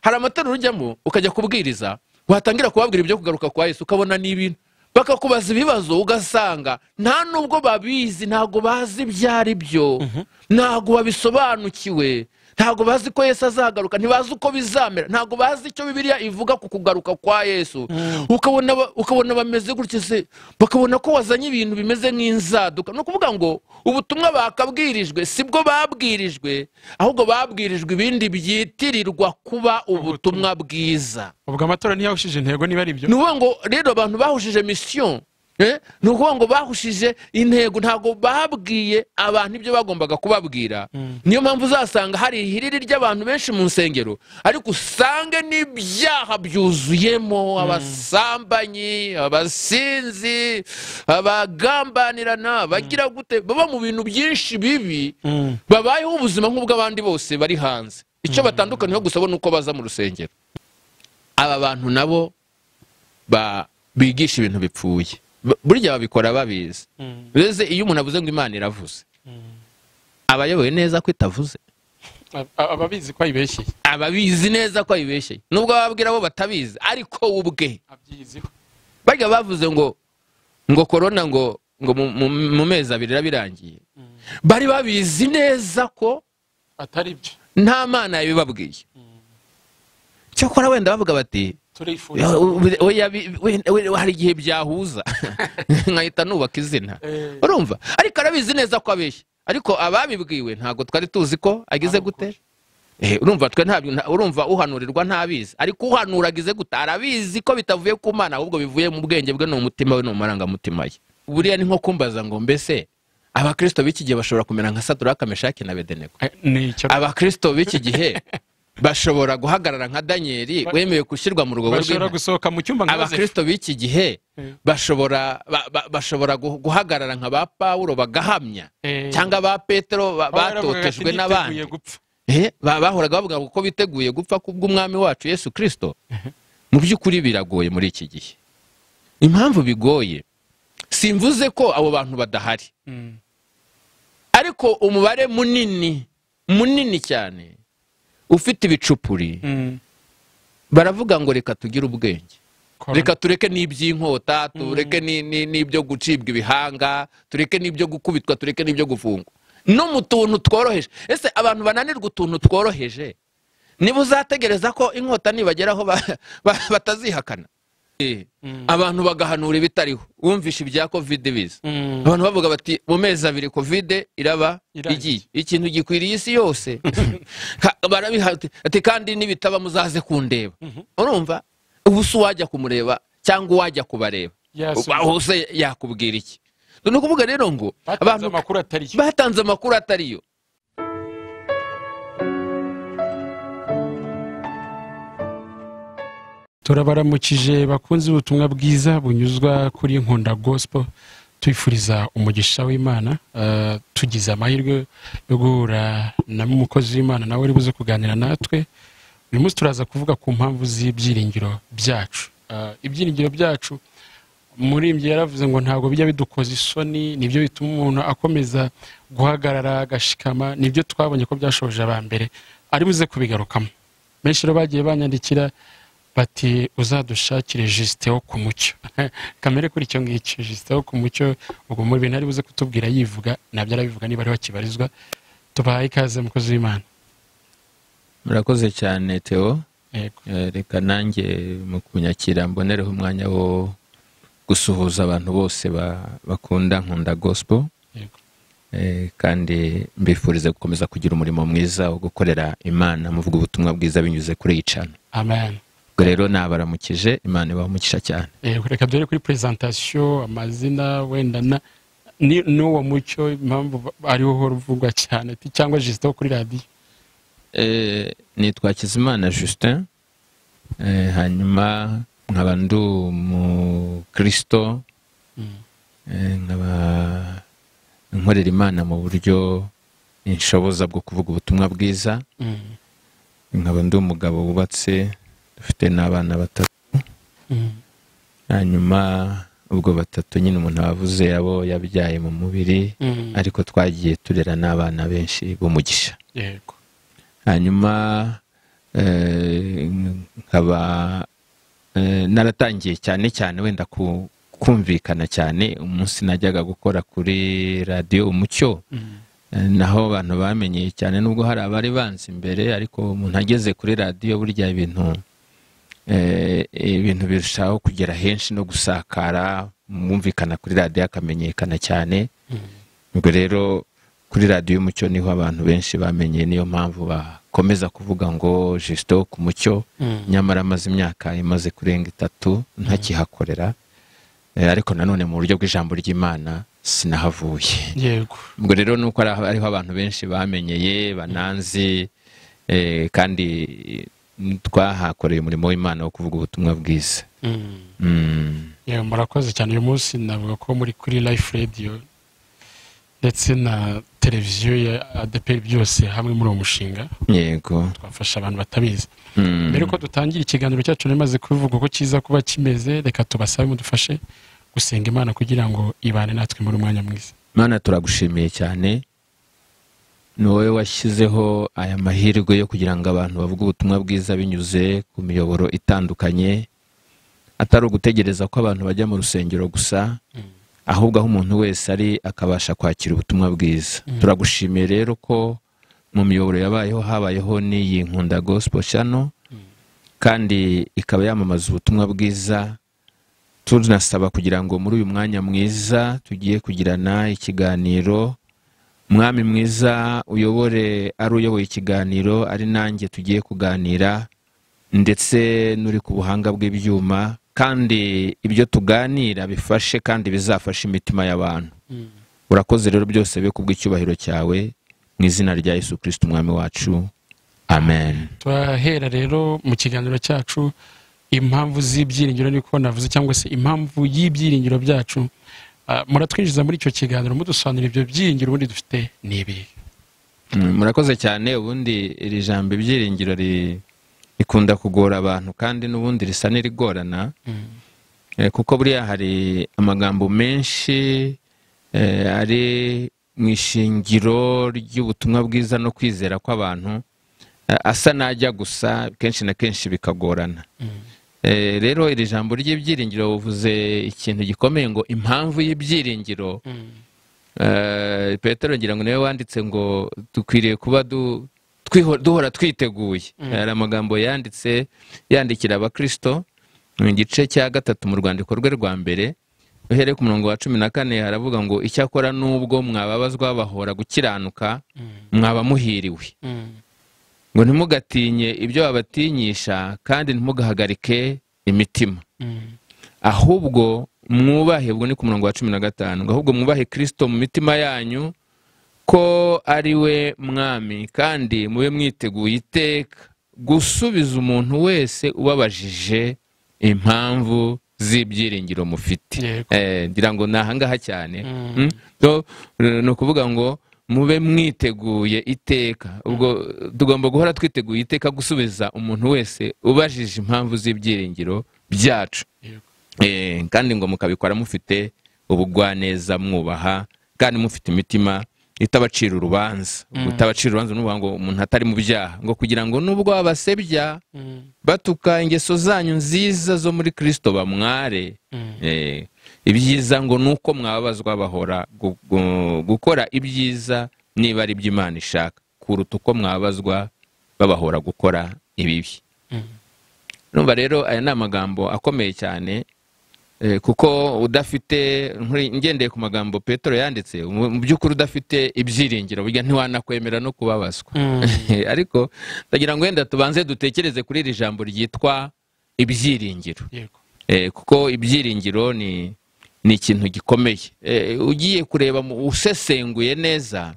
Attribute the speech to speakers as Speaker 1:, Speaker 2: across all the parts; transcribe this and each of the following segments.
Speaker 1: hari amatorero ujyamo ukajya kubwiriza watangira kubabwira ibyo kugaruka kwa Yesu ukabona ni ibintu bakakubaza ibibazo ugasanga nta nubwo babizi ntabwo bazi ibyo ari byo ntabwo babisobanukiwe ntabwo bazi ko yesu azagaruka ntibazi uko bizamera ntabwo bazi icyo bibiliya ivuga ku kugaruka kwa yesu ukabona ba- ukabona bameze gutya se bakabona ko wazanye ibintu bimeze nk'inzaduka ni ukuvuga ngo ubutumwa bakabwirijwe si bwo babwirijwe ahubwo babwirijwe ibindi byitirirwa kuba ubutumwa bwiza
Speaker 2: ubwo amatora ntiyawushije intego niba ari byo
Speaker 1: ni ukuvuga ngo rero abantu bahujije misiyo eh, ni ukuvuga ngo bahujije intego ntabwo babwiye abantu ibyo bagombaga kubabwira niyo mpamvu uzasanga hari ihiriri ry'abantu benshi mu nsengero ariko usange n'ibyaha byuzuyemo abasambanyi abasinzi abagambanirana abagira gute baba mu bintu byinshi bibi babayeho ubuzima nk'ubw'abandi bose bari hanze icyo batandukaniyeho gusa bo ni uko baza mu rusengero aba bantu nabo ba- bigisha ibintu bipfuye B- burya babikora babizi mbese iyo umuntu avuze ngo imana iravuze aba ayoboye neza ko itavuze
Speaker 2: ababizi ko ayibeshyeye
Speaker 1: aba abizi neza ko ayibeshye nubwo bababwira bo batabizi ariko we ubwe
Speaker 2: abyiziho
Speaker 1: bajya bavuze ngo ngo korona ngo ngo mu- mu- mu mezi abiri iraba irangiye bari babizi neza ko
Speaker 2: atari byo
Speaker 1: nta mana yabibabwiye cyakora wenda bavuga bati
Speaker 2: turifuza
Speaker 1: oya bi- we- we- hari igihe byahuza nkahita nubaka izina
Speaker 2: Eh.
Speaker 1: urumva ariko arabizi neza ko abeshya ariko ababibwiwe ntabwo twari tuzi ko agize
Speaker 2: Ari
Speaker 1: gute Eh, urumva twe ntabyo nta- urumva uhanurirwa ntabizi ariko uhanura agize gute arabizi ko bitavuye ku mana ahubwo bivuye mu bwenge bwe no mu mutima we no mu marangamutima ye buriya ni nko kumbaza ngo mbese abakirisito b'iki gihe bashobora kumera nka saduraka meshaki na bedenego
Speaker 2: ni icyo
Speaker 1: abakirisito b'iki gihe bashobora guhagarara nka daniyeli
Speaker 2: Ba-
Speaker 1: wemewe gushyirwa mu rugabo
Speaker 2: bashobora
Speaker 1: rw'intare
Speaker 2: gusohoka mu cyumba nka Yozefu.
Speaker 1: abakristo b'iki gihe
Speaker 2: Mm.
Speaker 1: bashobora ba- ba- bashobora gu- guhagarara nka ba pawulo bagahamya
Speaker 2: Eh.
Speaker 1: cyangwa ba petero ba-
Speaker 2: Aho yaravugaga ati,
Speaker 1: batotejwe
Speaker 2: "Niteguye
Speaker 1: n'abandi
Speaker 2: gupfa."
Speaker 1: Eh, ba- bahoraga bavuga ngo ko biteguye gupfa kubw'umwami wacu yesu kirisito mu by'ukuri biragoye muri iki gihe impamvu bigoye simvuze ko abo bantu badahari
Speaker 2: Mm.
Speaker 1: ariko umubare munini munini cyane ufite ibicupuri
Speaker 2: Mm.
Speaker 1: baravuga ngo reka tugire ubwenge
Speaker 2: Corona.
Speaker 1: reka tureke n'iby'inkota tureke ni- ni- n'ibyo gucibwa ibihanga tureke n'ibyo gukubitwa tureke n'ibyo gufungwa no mu tuntu tworoheje ese abantu bananirwa utuntu tworoheje niba uzategereza ko inkota nibageraho ba- ba- batazihakana Eh, abantu bagahanura ibitariho wumvishe ibya kovide biza
Speaker 2: Mm.
Speaker 1: abantu bavuga bati mu mezi abiri kovide iraba igiye
Speaker 2: Irangiye.
Speaker 1: ikintu gikwiriye isi yose Ka- barabihati ati kandi nibitaba muzaze kundeba urumva ubu si uwajya kumureba cyangwa uwajya kubareba
Speaker 2: Yasubiza.
Speaker 1: Uba- hose yakubwira iki ni ukuvuga rero ngo
Speaker 2: batanze
Speaker 1: abantu
Speaker 2: amakuru atari yo
Speaker 1: batanze amakuru atari yo
Speaker 2: turabaramukije bakunze ubutumwa bwiza bunyuzwa kuri nkunda gospel tubifuriza umugisha w'imana eh, tugize amahirwe yo guhura na umukozi w'imana nawe uri buze kuganira natwe uyu munsi turaza kuvuga ku mpamvu z'ibyiringiro byacu Eh, ibyiringiro byacu umurimbyi yaravuze ngo ntabwo bijya bidukoza isoni nibyo bituma umuntu akomeza guhagarara agashikama nibyo twabonye ko byashoje aba mbere ari buze kubigarukamo benshi rero bagiye banyandikira bati uzadushakire jisite wo ku mucyo kamere kuri icyo ngicyo jisite wo ku mucyo ubwo mu bintu ari buze kutubwira yivuga nabyo arabivuga niba ariho akibarizwa tubahaye ikaze mukozi w'imana
Speaker 1: murakoze cyane teo
Speaker 2: yego
Speaker 1: Eh, reka nanjye mu kunyakira mbonereho umwanya wo gusuhuza abantu bose ba- bakunda nkunda gospel
Speaker 2: yego
Speaker 1: Eh, kandi mbifurize gukomeza kugira umurimo mwiza wo gukorera imana muvuga ubutumwa bwiza binyuze kuri iyi cana
Speaker 2: amen
Speaker 1: ubwo rero nabaramukije imana ibahamukisha cyane
Speaker 2: Eh, reka duhere kuri prezantasiyo amazina wenda na ni- n'uwo mucyo impamvu ba- ariho uhora uvugwa cyane ti- cyangwa jisite wo kuri radiyo
Speaker 1: Eh, nitwa Hakizimana Justin Eh, hanyuma nkaba ndi umukristo Eh, nkaba nkorera imana mu buryo inshoboza bwo kuvuga ubutumwa bwiza
Speaker 2: Mm,
Speaker 1: nkaba ndi umugabo wubatse dufite n'abana batatu
Speaker 2: mm,
Speaker 1: hanyuma ubwo batatu nyine umuntu wavuze abo yabyaye mu mubiri
Speaker 2: mm.
Speaker 1: ariko twagiye turera n'abana benshi b'umugisha
Speaker 2: yego
Speaker 1: hanyuma eh, nkaba eh, naratangiye cyane cyane wenda ku- kumvikana cyane umunsi najyaga gukora kuri radiyo umucyo Eh, naho abantu bamenyeye cyane nubwo hari abari banzi imbere ariko umuntu ageze kuri radiyo burya ibintu eh, ibintu birushaho kugera henshi no gusakara mwumvikana kuri radiyo akamenyekana cyane ubwo rero kuri radiyo y'umucyo niho abantu benshi bamenye niyo mpamvu bakomeza kuvuga ngo jesito ku mucyo nyamara amaze imyaka imaze kurenga itatu ntakihakorera Eh, ariko nanone mu buryo bw'ijambo ry'imana sinahavuye
Speaker 2: yego
Speaker 1: ubwo rero ni uko ari aho- ariho abantu benshi bamenyeye bananzi eh, kandi mm, twahakoreye umurimo w'imana wo kuvuga ubutumwa bwiza
Speaker 2: Mm.
Speaker 1: Mm.
Speaker 2: Yewe, murakoze cyane uyu munsi navuga ko muri kuri life radio ndetse na televiziyo ya adeperi byose hamwe muri uwo mushinga
Speaker 1: yego
Speaker 2: twafasha abantu batabizi
Speaker 1: Mm.
Speaker 2: mbere yuko dutangira ikiganiro cyacu namaze kubivuga ko kiza kuba kimeze reka tubasabe mudufashe gusenga imana kugira ngo ibane natwe muri umwanya mwiza
Speaker 1: mana turagushimiye cyane ni wowe washyizeho aya mahirwe yo kugira ngo abantu bavuge ubutumwa bwiza binyuze ku miyoboro itandukanye atari ugutegereza ko abantu bajya mu rusengero gusa ahubwo aho umuntu wese ari akabasha kwakira ubutumwa bwiza turagushimiye rero ko mu miyoboro yabayeho habayeho n'iyi nkunda gospel channel kandi ikaba yamamaza ubutumwa bwiza tunasaba kugira ngo muri uyu mwanya mwiza tugiye kugirana ikiganiro mwami mwiza uyobore ari uyoboye ikiganiro ari nanjye tugiye kuganira ndetse n'uri ku buhanga bw'ibyuma kandi ibyo tuganira bifashe kandi bizafashe imitima y'abantu urakoze rero byose be kubw'icyubahiro cyawe mu izina rya yesu kirisiti umwami wacu amen
Speaker 2: turahera rero mu kiganiro cyacu impamvu z'ibyiringiro niko navuze cyangwa se impamvu y'ibyiringiro byacu Ah, muratwinjiza muri icyo kiganiro mudusobanurira ibyo byiringiro ubundi dufite ni ibihe
Speaker 1: Mm, murakoze cyane ubundi iri jambo ibyiringiro ri- rikunda kugora abantu kandi n'ubundi risa n'irigorana Eh, kuko buriya hari amagambo menshi eh, ari mu ishingiro ry'ubutumwa bwiza no kwizera kw'abantu eh, asa n'ajya gusa kenshi na kenshi bikagorana Eh, rero iri jambo ry'ibyiringiro buvuze ikintu gikomeye ngo impamvu y'ibyiringiro Eh, petero ngira ngo niwe wanditse ngo dukwiriye kuba du- twiho- duhora twiteguye hari amagambo yanditse yandikira abakirisito mu gice cya gatatu mu rwandiko rwe rwa mbere uhereye ku murongo wa cumi na kane haravuga ngo icyakora n'ubwo mwababazwa bahora gukiranuka mwaba muhiriwe ngo ntimugatinye ibyo babatinyisha kandi ntimugahagarike imitima ahubwo mwubahe ubwo ni ku murongo wa cumi na gatanu ngo ahubwo mwubahe kirisito mu mitima yanyu ko ari we mwami kandi mube mwiteguye iteka gusubiza umuntu wese ubabajije impamvu z'ibyiringiro mufite
Speaker 2: Yego.
Speaker 1: Eh, ngira ngo ni ahangaha cyane Mm? So, eh, ni ukuvuga ngo mube mwiteguye iteka ubwo eh, tugomba guhora twiteguye iteka gusubiza umuntu wese ubajije impamvu z'ibyiringiro byacu Eh, kandi ngo mukabikora mufite ubugwaneza mwubaha kandi mufite imitima itabacira urubanza utabacira urubanza nuvuga ngo umuntu atari mu byaha ngo kugira ngo nubwo babasebya batuka ingeso zanyu nziza zo muri kristo bamware Eh, ibyiza ngo ni uko mwababazwa bahora gu- gu- gukora ibyiza niba ari iby'imana ishaka kuruta uko mwababazwa babahora gukora ibibi numva rero aya ni amagambo akomeye cyane eh, kuko udafite nkuri- ngendeye ku magambo petero yanditse mu mu by'ukuri udafite ibyiringiro burya ntiwanakwemera no kubabazwa ariko ndagira ngo wenda tubanze dutekereze kuri iri jambo ryitwa ibyiringiro
Speaker 2: yego
Speaker 1: Eh, kuko ibyiringiro ni ni ikintu gikomeye Eh, ugiye kureba mu- usesenguye neza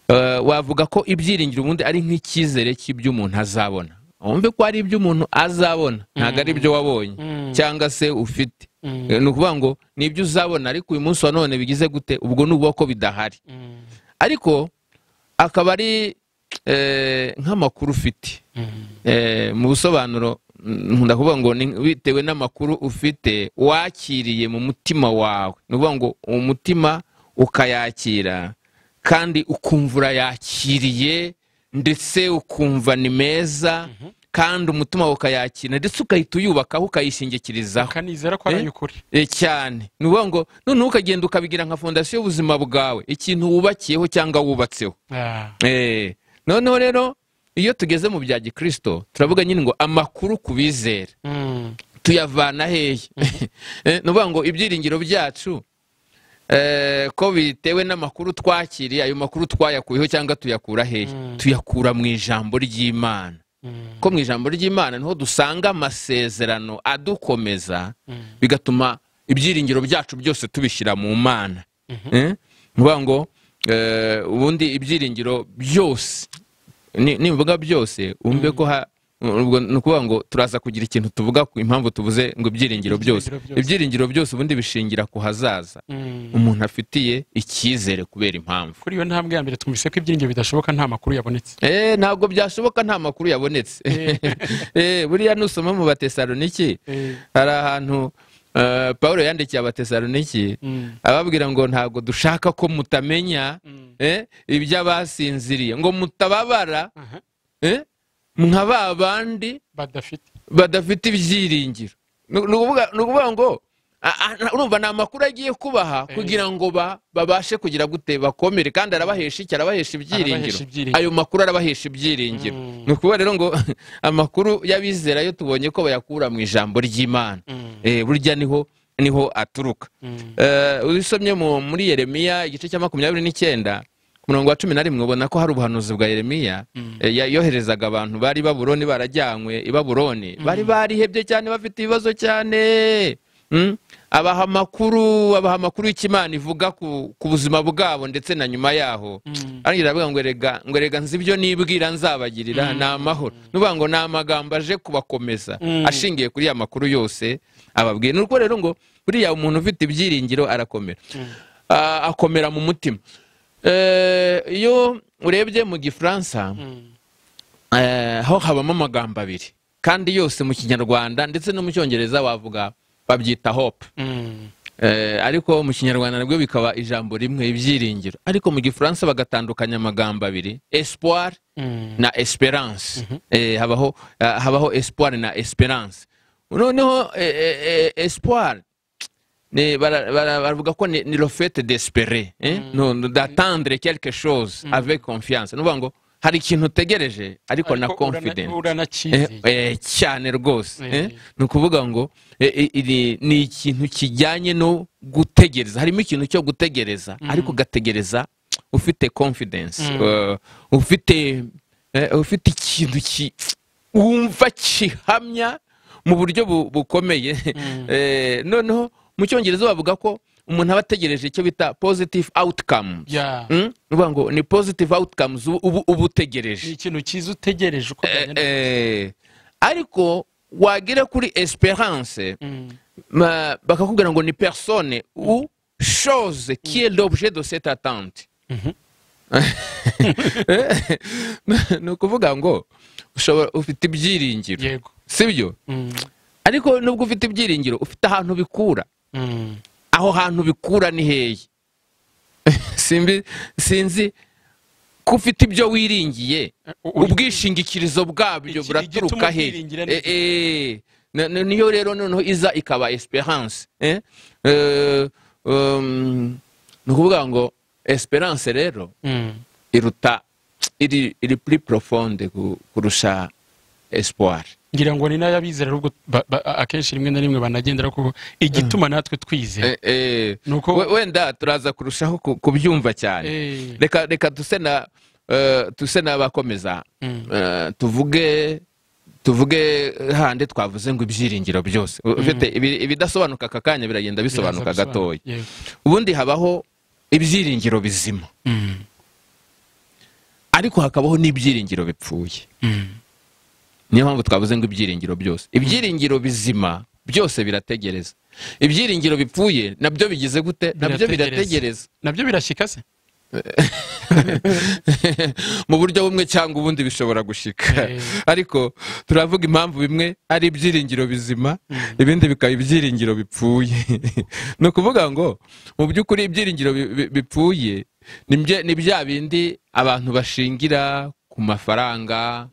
Speaker 1: eh, wavuga ko ibyiringiro ubundi ari nk'icyizere cy'ibyo umuntu azabona wumve ko ari ibyo umuntu azabona ntabwo ari ibyo wabonye cyangwa se ufite Eh, ni ukuvuga ngo ni ibyo uzabona ariko uyu munsi wa none bigize gute ubwo ni ubwo ko bidahari ariko akaba ari eh, nk'amakuru ufite Eh, mu busobanuro mm, nkunda kuvuga ngo ni bitewe n'amakuru ufite wakiriye mu mutima wawe ni ukuvuga ngo umutima ukayakira kandi ukumva urayakiriye ndetse ukumva ni meza kandi umutima wawe ukayakira ndetse ukahita uyubakaho ukayishingikirizaho
Speaker 2: ukanizera ko
Speaker 1: Eh?
Speaker 2: ari ukuri
Speaker 1: E, cyane ni ukuvuga ngo noneho ukagenda ukabigira nka fondasiyo y'ubuzima bwawe ikintu wubakiyeho cyangwa wubatseho
Speaker 2: Ah,
Speaker 1: Eh, noneho rero iyo tugeze mu bya gikirisito turavuga nyine ngo amakuru ku bizera
Speaker 2: mm,
Speaker 1: tuyavana hehe Eh, ni ukuvuga ngo ibyiringiro byacu eh, ko bitewe n'amakuru twakiriye ayo makuru twayakuyeho cyangwa tuyakura hehe
Speaker 2: Mm.
Speaker 1: tuyakura mu ijambo ry'imana
Speaker 2: mm,
Speaker 1: ko mu ijambo ry'imana niho dusanga amasezerano adukomeza
Speaker 2: Mm.
Speaker 1: bigatuma ibyiringiro byacu byose tubishyira mu mana Eh? ni ukuvuga ngo eh, ubundi ibyiringiro byose ni- nibivuga byose wumve ko ha- ubwo ni ukuvuga ngo turaza kugira ikintu tuvuga ku impamvu tuvuze ngo ibyiringiro byose
Speaker 2: Ibyiringiro byose.
Speaker 1: ibyiringiro byose ubundi bishingira ku hazaza
Speaker 2: mm.
Speaker 1: umuntu afitiye icyizere kubera impamvu
Speaker 2: kuri iyo ntambwe ya mbere twumvise ko ibyiringiro bidashoboka nta makuru yabonetse
Speaker 1: Eh, ntabwo byashoboka nta makuru yabonetse Eh, buriya nusoma mu batesaloniki
Speaker 2: Eh,
Speaker 1: hari ahantu eh, pawulo yandikiye abatesaloniki
Speaker 2: mm,
Speaker 1: ababwira ngo ntabwo dushaka ko mutamenya
Speaker 2: mm,
Speaker 1: eh, iby'abasinziriye ngo mutababara
Speaker 2: aha,
Speaker 1: eh, nka ba bandi
Speaker 2: badafite
Speaker 1: badafite ibyiringiro Ni- ni ukuvuga- ni ukuvuga ngo a- a- na- urumva ni amakuru agiye kubaha
Speaker 2: Eh.
Speaker 1: kugira ngo ba- babashe kugira gute bakomere kandi arabahesha iki arabahesha ibyiringiro
Speaker 2: Arabahesha ibyiringiro.
Speaker 1: ayo makuru arabahesha ibyiringiro
Speaker 2: Mm.
Speaker 1: ni ukuvuga rero ngo amakuru y'abizera yo tubonye ko bayakura mu ijambo ry'imana
Speaker 2: Mm,
Speaker 1: Eh, burya niho niho aturuka
Speaker 2: mm,
Speaker 1: Eh, usomye mu- muri yeremiya igice cya makumyabiri n'icyenda ku murongo wa cumi na rimwe ubona ko hari ubuhanuzi bwa yeremiya eh, ya- yoherezaga abantu bari i baburoni barajyanywe i baburoni bari barihebye cyane bafite ibibazo cyane Mm? abaha amakuru abaha amakuru y'ikimana ivuga ku, ku buzima bwabo ndetse na nyuma yaho
Speaker 2: mm,
Speaker 1: arangira aravuga ngo erega ngo erega nzi ibyo nibwira nzabagirira ni amahoro nuvuga ngo ni amagambo aje kubakomeza
Speaker 2: Mm.
Speaker 1: ashingiye kuri ya makuru yose ababwiye ni uko rero ngo buriya umuntu ufite ibyiringiro arakomera Ah, akomera mu mutima Eh, iyo urebye mu gifaransa
Speaker 2: mm,
Speaker 1: eh, ho habamo amagambo abiri kandi yose mu kinyarwanda ndetse no mu cyongereza wavuga babyita hope
Speaker 2: mm,
Speaker 1: Eh, ariko mu kinyarwanda nabwo bikaba ijambo rimwe ibyiringiro ariko mu gifaransa bagatandukanya amagambo abiri espoir
Speaker 2: mm.
Speaker 1: na esperance Eh, habaho ah, habaho espoir na esperance noneho eh, eh, eh, espoir ni- bara- bara- baravuga ko ni ni le fait d'espérer eh? No- no, d'attendre quelque chose avec confiance ni ukuvuga ngo hari ikintu utegereje ariko na
Speaker 2: Ariko urana-
Speaker 1: confident Eh,
Speaker 2: uranacyizeye
Speaker 1: eh, cyane rwose
Speaker 2: Eh.
Speaker 1: eh, ni ukuvuga ngo eh, eh, iri- ni ikintu kijyanye no gutegereza harimo ikintu cyo gutegereza ariko ugategereza ufite confidence eh, ufite eh, ufite ikintu ki- wumva kihamya mu buryo bu- bukomeye Eh, noneho mu cyongereza bavuga ko umuntu aba ategereje icyo bita positive outcomes
Speaker 2: Ya,
Speaker 1: Mm? Ni ukuvuga ngo ni positive outcomes uba- uba uba utegereje
Speaker 2: ni ikintu cyiza utegereje uko byagenda.
Speaker 1: Eh, ariko wagera kuri esperance
Speaker 2: Mm,
Speaker 1: ma- bakakubwira ngo ni personne ou chose qui est l'objet de cette attente ni ukuvuga ngo ushobora ufite ibyiringiro
Speaker 2: yego
Speaker 1: sibyo
Speaker 2: Mm,
Speaker 1: ariko nubwo ufite ibyiringiro ufite ahantu bikura
Speaker 2: mm,
Speaker 1: aho hantu bikura ni hehe Simbi- sinzi ko ufite ibyo wiringiye
Speaker 2: u- uri-
Speaker 1: ubwishingikirizo bwabyo
Speaker 2: Iki-
Speaker 1: buraturuka
Speaker 2: igituma
Speaker 1: he
Speaker 2: ubyiringira ni
Speaker 1: Eh, eh, na- na- niyo rero noneho iza ikaba esperance eh? Eh, um, ni ukuvuga ngo esperance rero
Speaker 2: Mm,
Speaker 1: iruta iri iri puri profonde ku- kurusha espoir
Speaker 2: ngira ngo ni n'ayabizera ahubwo ba- ba- akenshi rimwe na rimwe banagendera kuko igituma natwe twizera
Speaker 1: Eh, eh,
Speaker 2: Nuko-
Speaker 1: we- wenda turaza kurushaho ku- kubyumva cyane
Speaker 2: Eh,
Speaker 1: reka reka duse na eh, duse n'abakomeza
Speaker 2: mm,
Speaker 1: Eh, tuvuge tuvuge hande twavuze ngo ibyiringiro byose ufite ibi- ibidasobanuka aka kanya biragenda bisobanuka
Speaker 2: biraza
Speaker 1: gatoya
Speaker 2: bisobanuka. Yego.
Speaker 1: ubundi habaho ibyiringiro bizima
Speaker 2: Mm,
Speaker 1: ariko hakabaho n'ibyiringiro bipfuye
Speaker 2: mm,
Speaker 1: niyo mpamvu twavuze ngo ibyiringiro byose ibyiringiro bizima byose birategereza ibyiringiro bipfuye nabyo bigize gute nabyo birategereza
Speaker 2: nabyo birashyika se
Speaker 1: mu buryo bumwe cyangwa ubundi bishobora gushika
Speaker 2: Eh.
Speaker 1: ariko turavuga impamvu bimwe ari ibyiringiro bizima ibindi bikaba ibyiringiro bipfuye ni ukuvuga ngo mu by'ukuri ibyiringiro bi- bi- bipfuye ni bye- ni bya bindi abantu bashingira ku mafaranga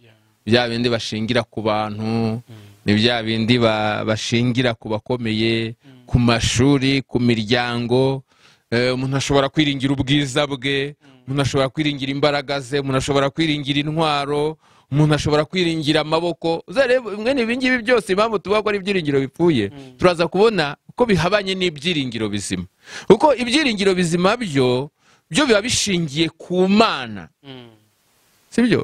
Speaker 1: bya bindi bashingira ku bantu ni bya bindi ba- bashingira ku bakomeye ku mashuri ku miryango Eh, umuntu ashobora kwiringira ubwiza bwe umuntu ashobora kwiringira imbaraga ze umuntu ashobora kwiringira intwaro umuntu ashobora kwiringira amaboko uza rero mwene ibi ngibi byose impamvu tuvuga ko ari ibyiringiro bipfuye turaza kubona ko bihabanye n'ibyiringiro bizima kuko ibyiringiro bizima byo byo biba bishingiye ku mana sibyo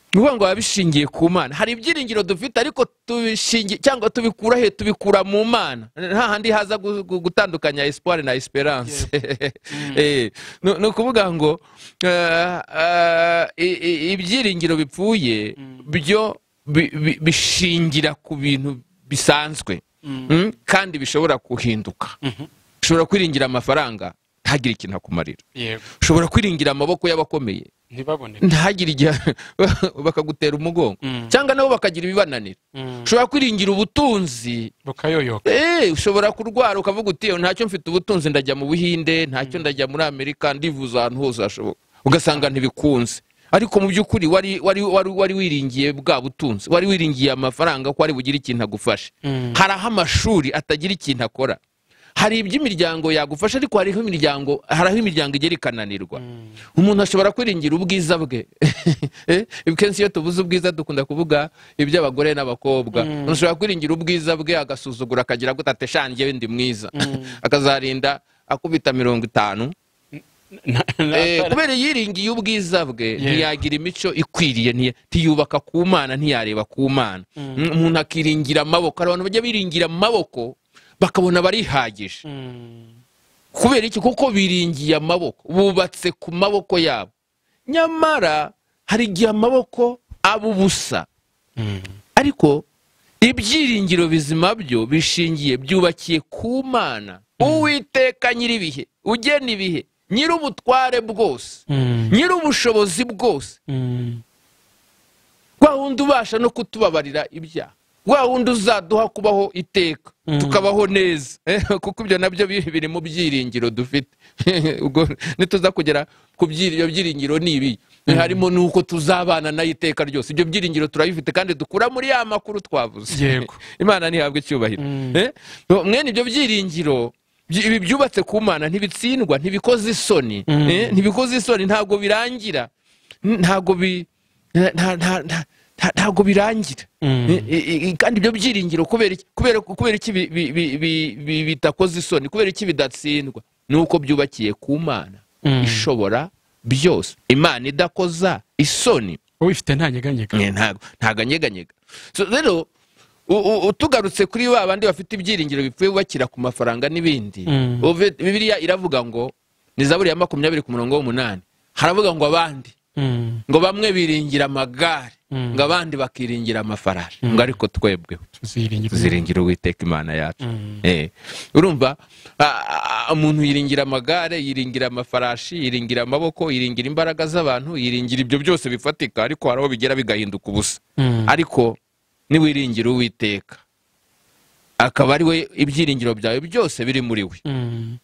Speaker 1: ni ukuvuga ngo biba bishingiye ku mana hari ibyiringiro dufite ariko tubishingiye cyangwa tubikura he tubikura mu mana nta handi haza gu- gu- gutandukanya espoir na esperance Eh, nu- ni ukuvuga ngo eh, eh, i- i- ibyiringiro bipfuye byo bi- bi- bishingira ku bintu bisanzwe Mm, kandi bishobora guhinduka ushobora kwiringira amafaranga ntagire ikintu akumarira
Speaker 2: yego
Speaker 1: ushobora kwiringira amaboko y'abakomeye
Speaker 2: ntibaboneke
Speaker 1: ntihagire igihe bakagutera umugongo
Speaker 2: Mm.
Speaker 1: cyangwa nabo bakagira ibibananira ushobora kwiringira ubutunzi
Speaker 2: bukayoyoka
Speaker 1: Eh, ushobora kurwara ukavuga uti "Eh, ntacyo mfite ubutunzi ndajya mu buhinde ntacyo ndajya muri amerika ndivuza ahantu hose hashoboka ugasanga ntibikunze ariko mu by'ukuri wari wari wari wari wiringiye bwa butunzi wari wiringiye amafaranga ko ari bugire ikintu agufashe hari aho amashuri atagira ikintu akora hari iby'imiryango yagufasha ariko hariho imiryango hari aho imiryango igera ikananirwa umuntu ashobora kwiringira ubwiza bwe Eh, kenshi iyo tuvuze ubwiza dukunda kuvuga iby'abagore n'abakobwa umuntu ashobora kwiringira ubwiza bwe agasuzugura akagira gute ateshangiye ndi mwiza akazarinda akubita mirongo itanu Eh, kubera yiringiye ubwiza bwe ntiyagira imico ikwiriye ntiya- ntiyubaka ku mana ntiyareba ku mana Mm, umuntu akiringira amaboko hari abantu bajya biringira amaboko bakabona barihagije kubera iki kuko biringiye amaboko bubatse ku maboko yabo nyamara hari igihe amaboko aba ubusa ariko ibyiringiro bizima byo bishingiye byubakiye ku mana uwiteka nyir'ibihe ugena ibihe nyir'ubutware bwose nyir'ubushobozi bwose rwa wundi ubasha no kutubabarira ibyaha rwa wundi uzaduha kubaho iteka tukabaho neza Eh, kuko ibyo nabyo bi- biri mu byiringiro dufite ubwo nituza kugera ku byiri- ibyo byiringiro ni ibi harimo n'uko tuzabana nayo iteka ryose ibyo byiringiro turabifite kandi dukura muri ya makuru twavuze
Speaker 2: Yego.
Speaker 1: imana ntihabwe icyubahiro Eh, mwene ibyo byiringiro byi- ibi byubatse ku mana ntibitsindwa ntibikoze isoni Eh, ntibikoze isoni ntabwo birangira N- ntabwo bi- nta- nta- nta- nta- ntabwo birangira Eh, eh, eh, kandi ibyo byiringiro kubera iki- kubera- kubera iki bi- bi- bi- bi- bi- bitakoze isoni kubera iki bidatsindwa ni uko byubakiye ku mana ishobora byose imana idakoza isoni
Speaker 2: ubifite ntanyeganyega
Speaker 1: Eh, ntago ntago anyeganyega So, rero u- u- u- tugarutse kuri ba bandi bafite ibyiringiro bipfuye bubakira ku mafaranga n'ibindi
Speaker 2: Mm.
Speaker 1: Uve- bibiliya iravuga ngo ni zaburi ya makumyabiri ku murongo w'umunani haravuga ngo abandi
Speaker 2: Mm,
Speaker 1: ngo bamwe biringira amagare
Speaker 2: Mm.
Speaker 1: ngo abandi bakiringira amafarasi ngo ariko twebweho
Speaker 2: tuziringira
Speaker 1: tuziringira uwiteka imana yacu Eh, urumva a- a- umuntu yiringira amagare yiringira amafarashi yiringira amaboko yiringira imbaraga z'abantu yiringira ibyo byose bifatika ariko hari aho bigera bigahinduka ubusa
Speaker 2: Mm.
Speaker 1: ariko niwiringira uwiteka akaba ari we ibyiringiro byawe byose biri muri we
Speaker 2: Mm,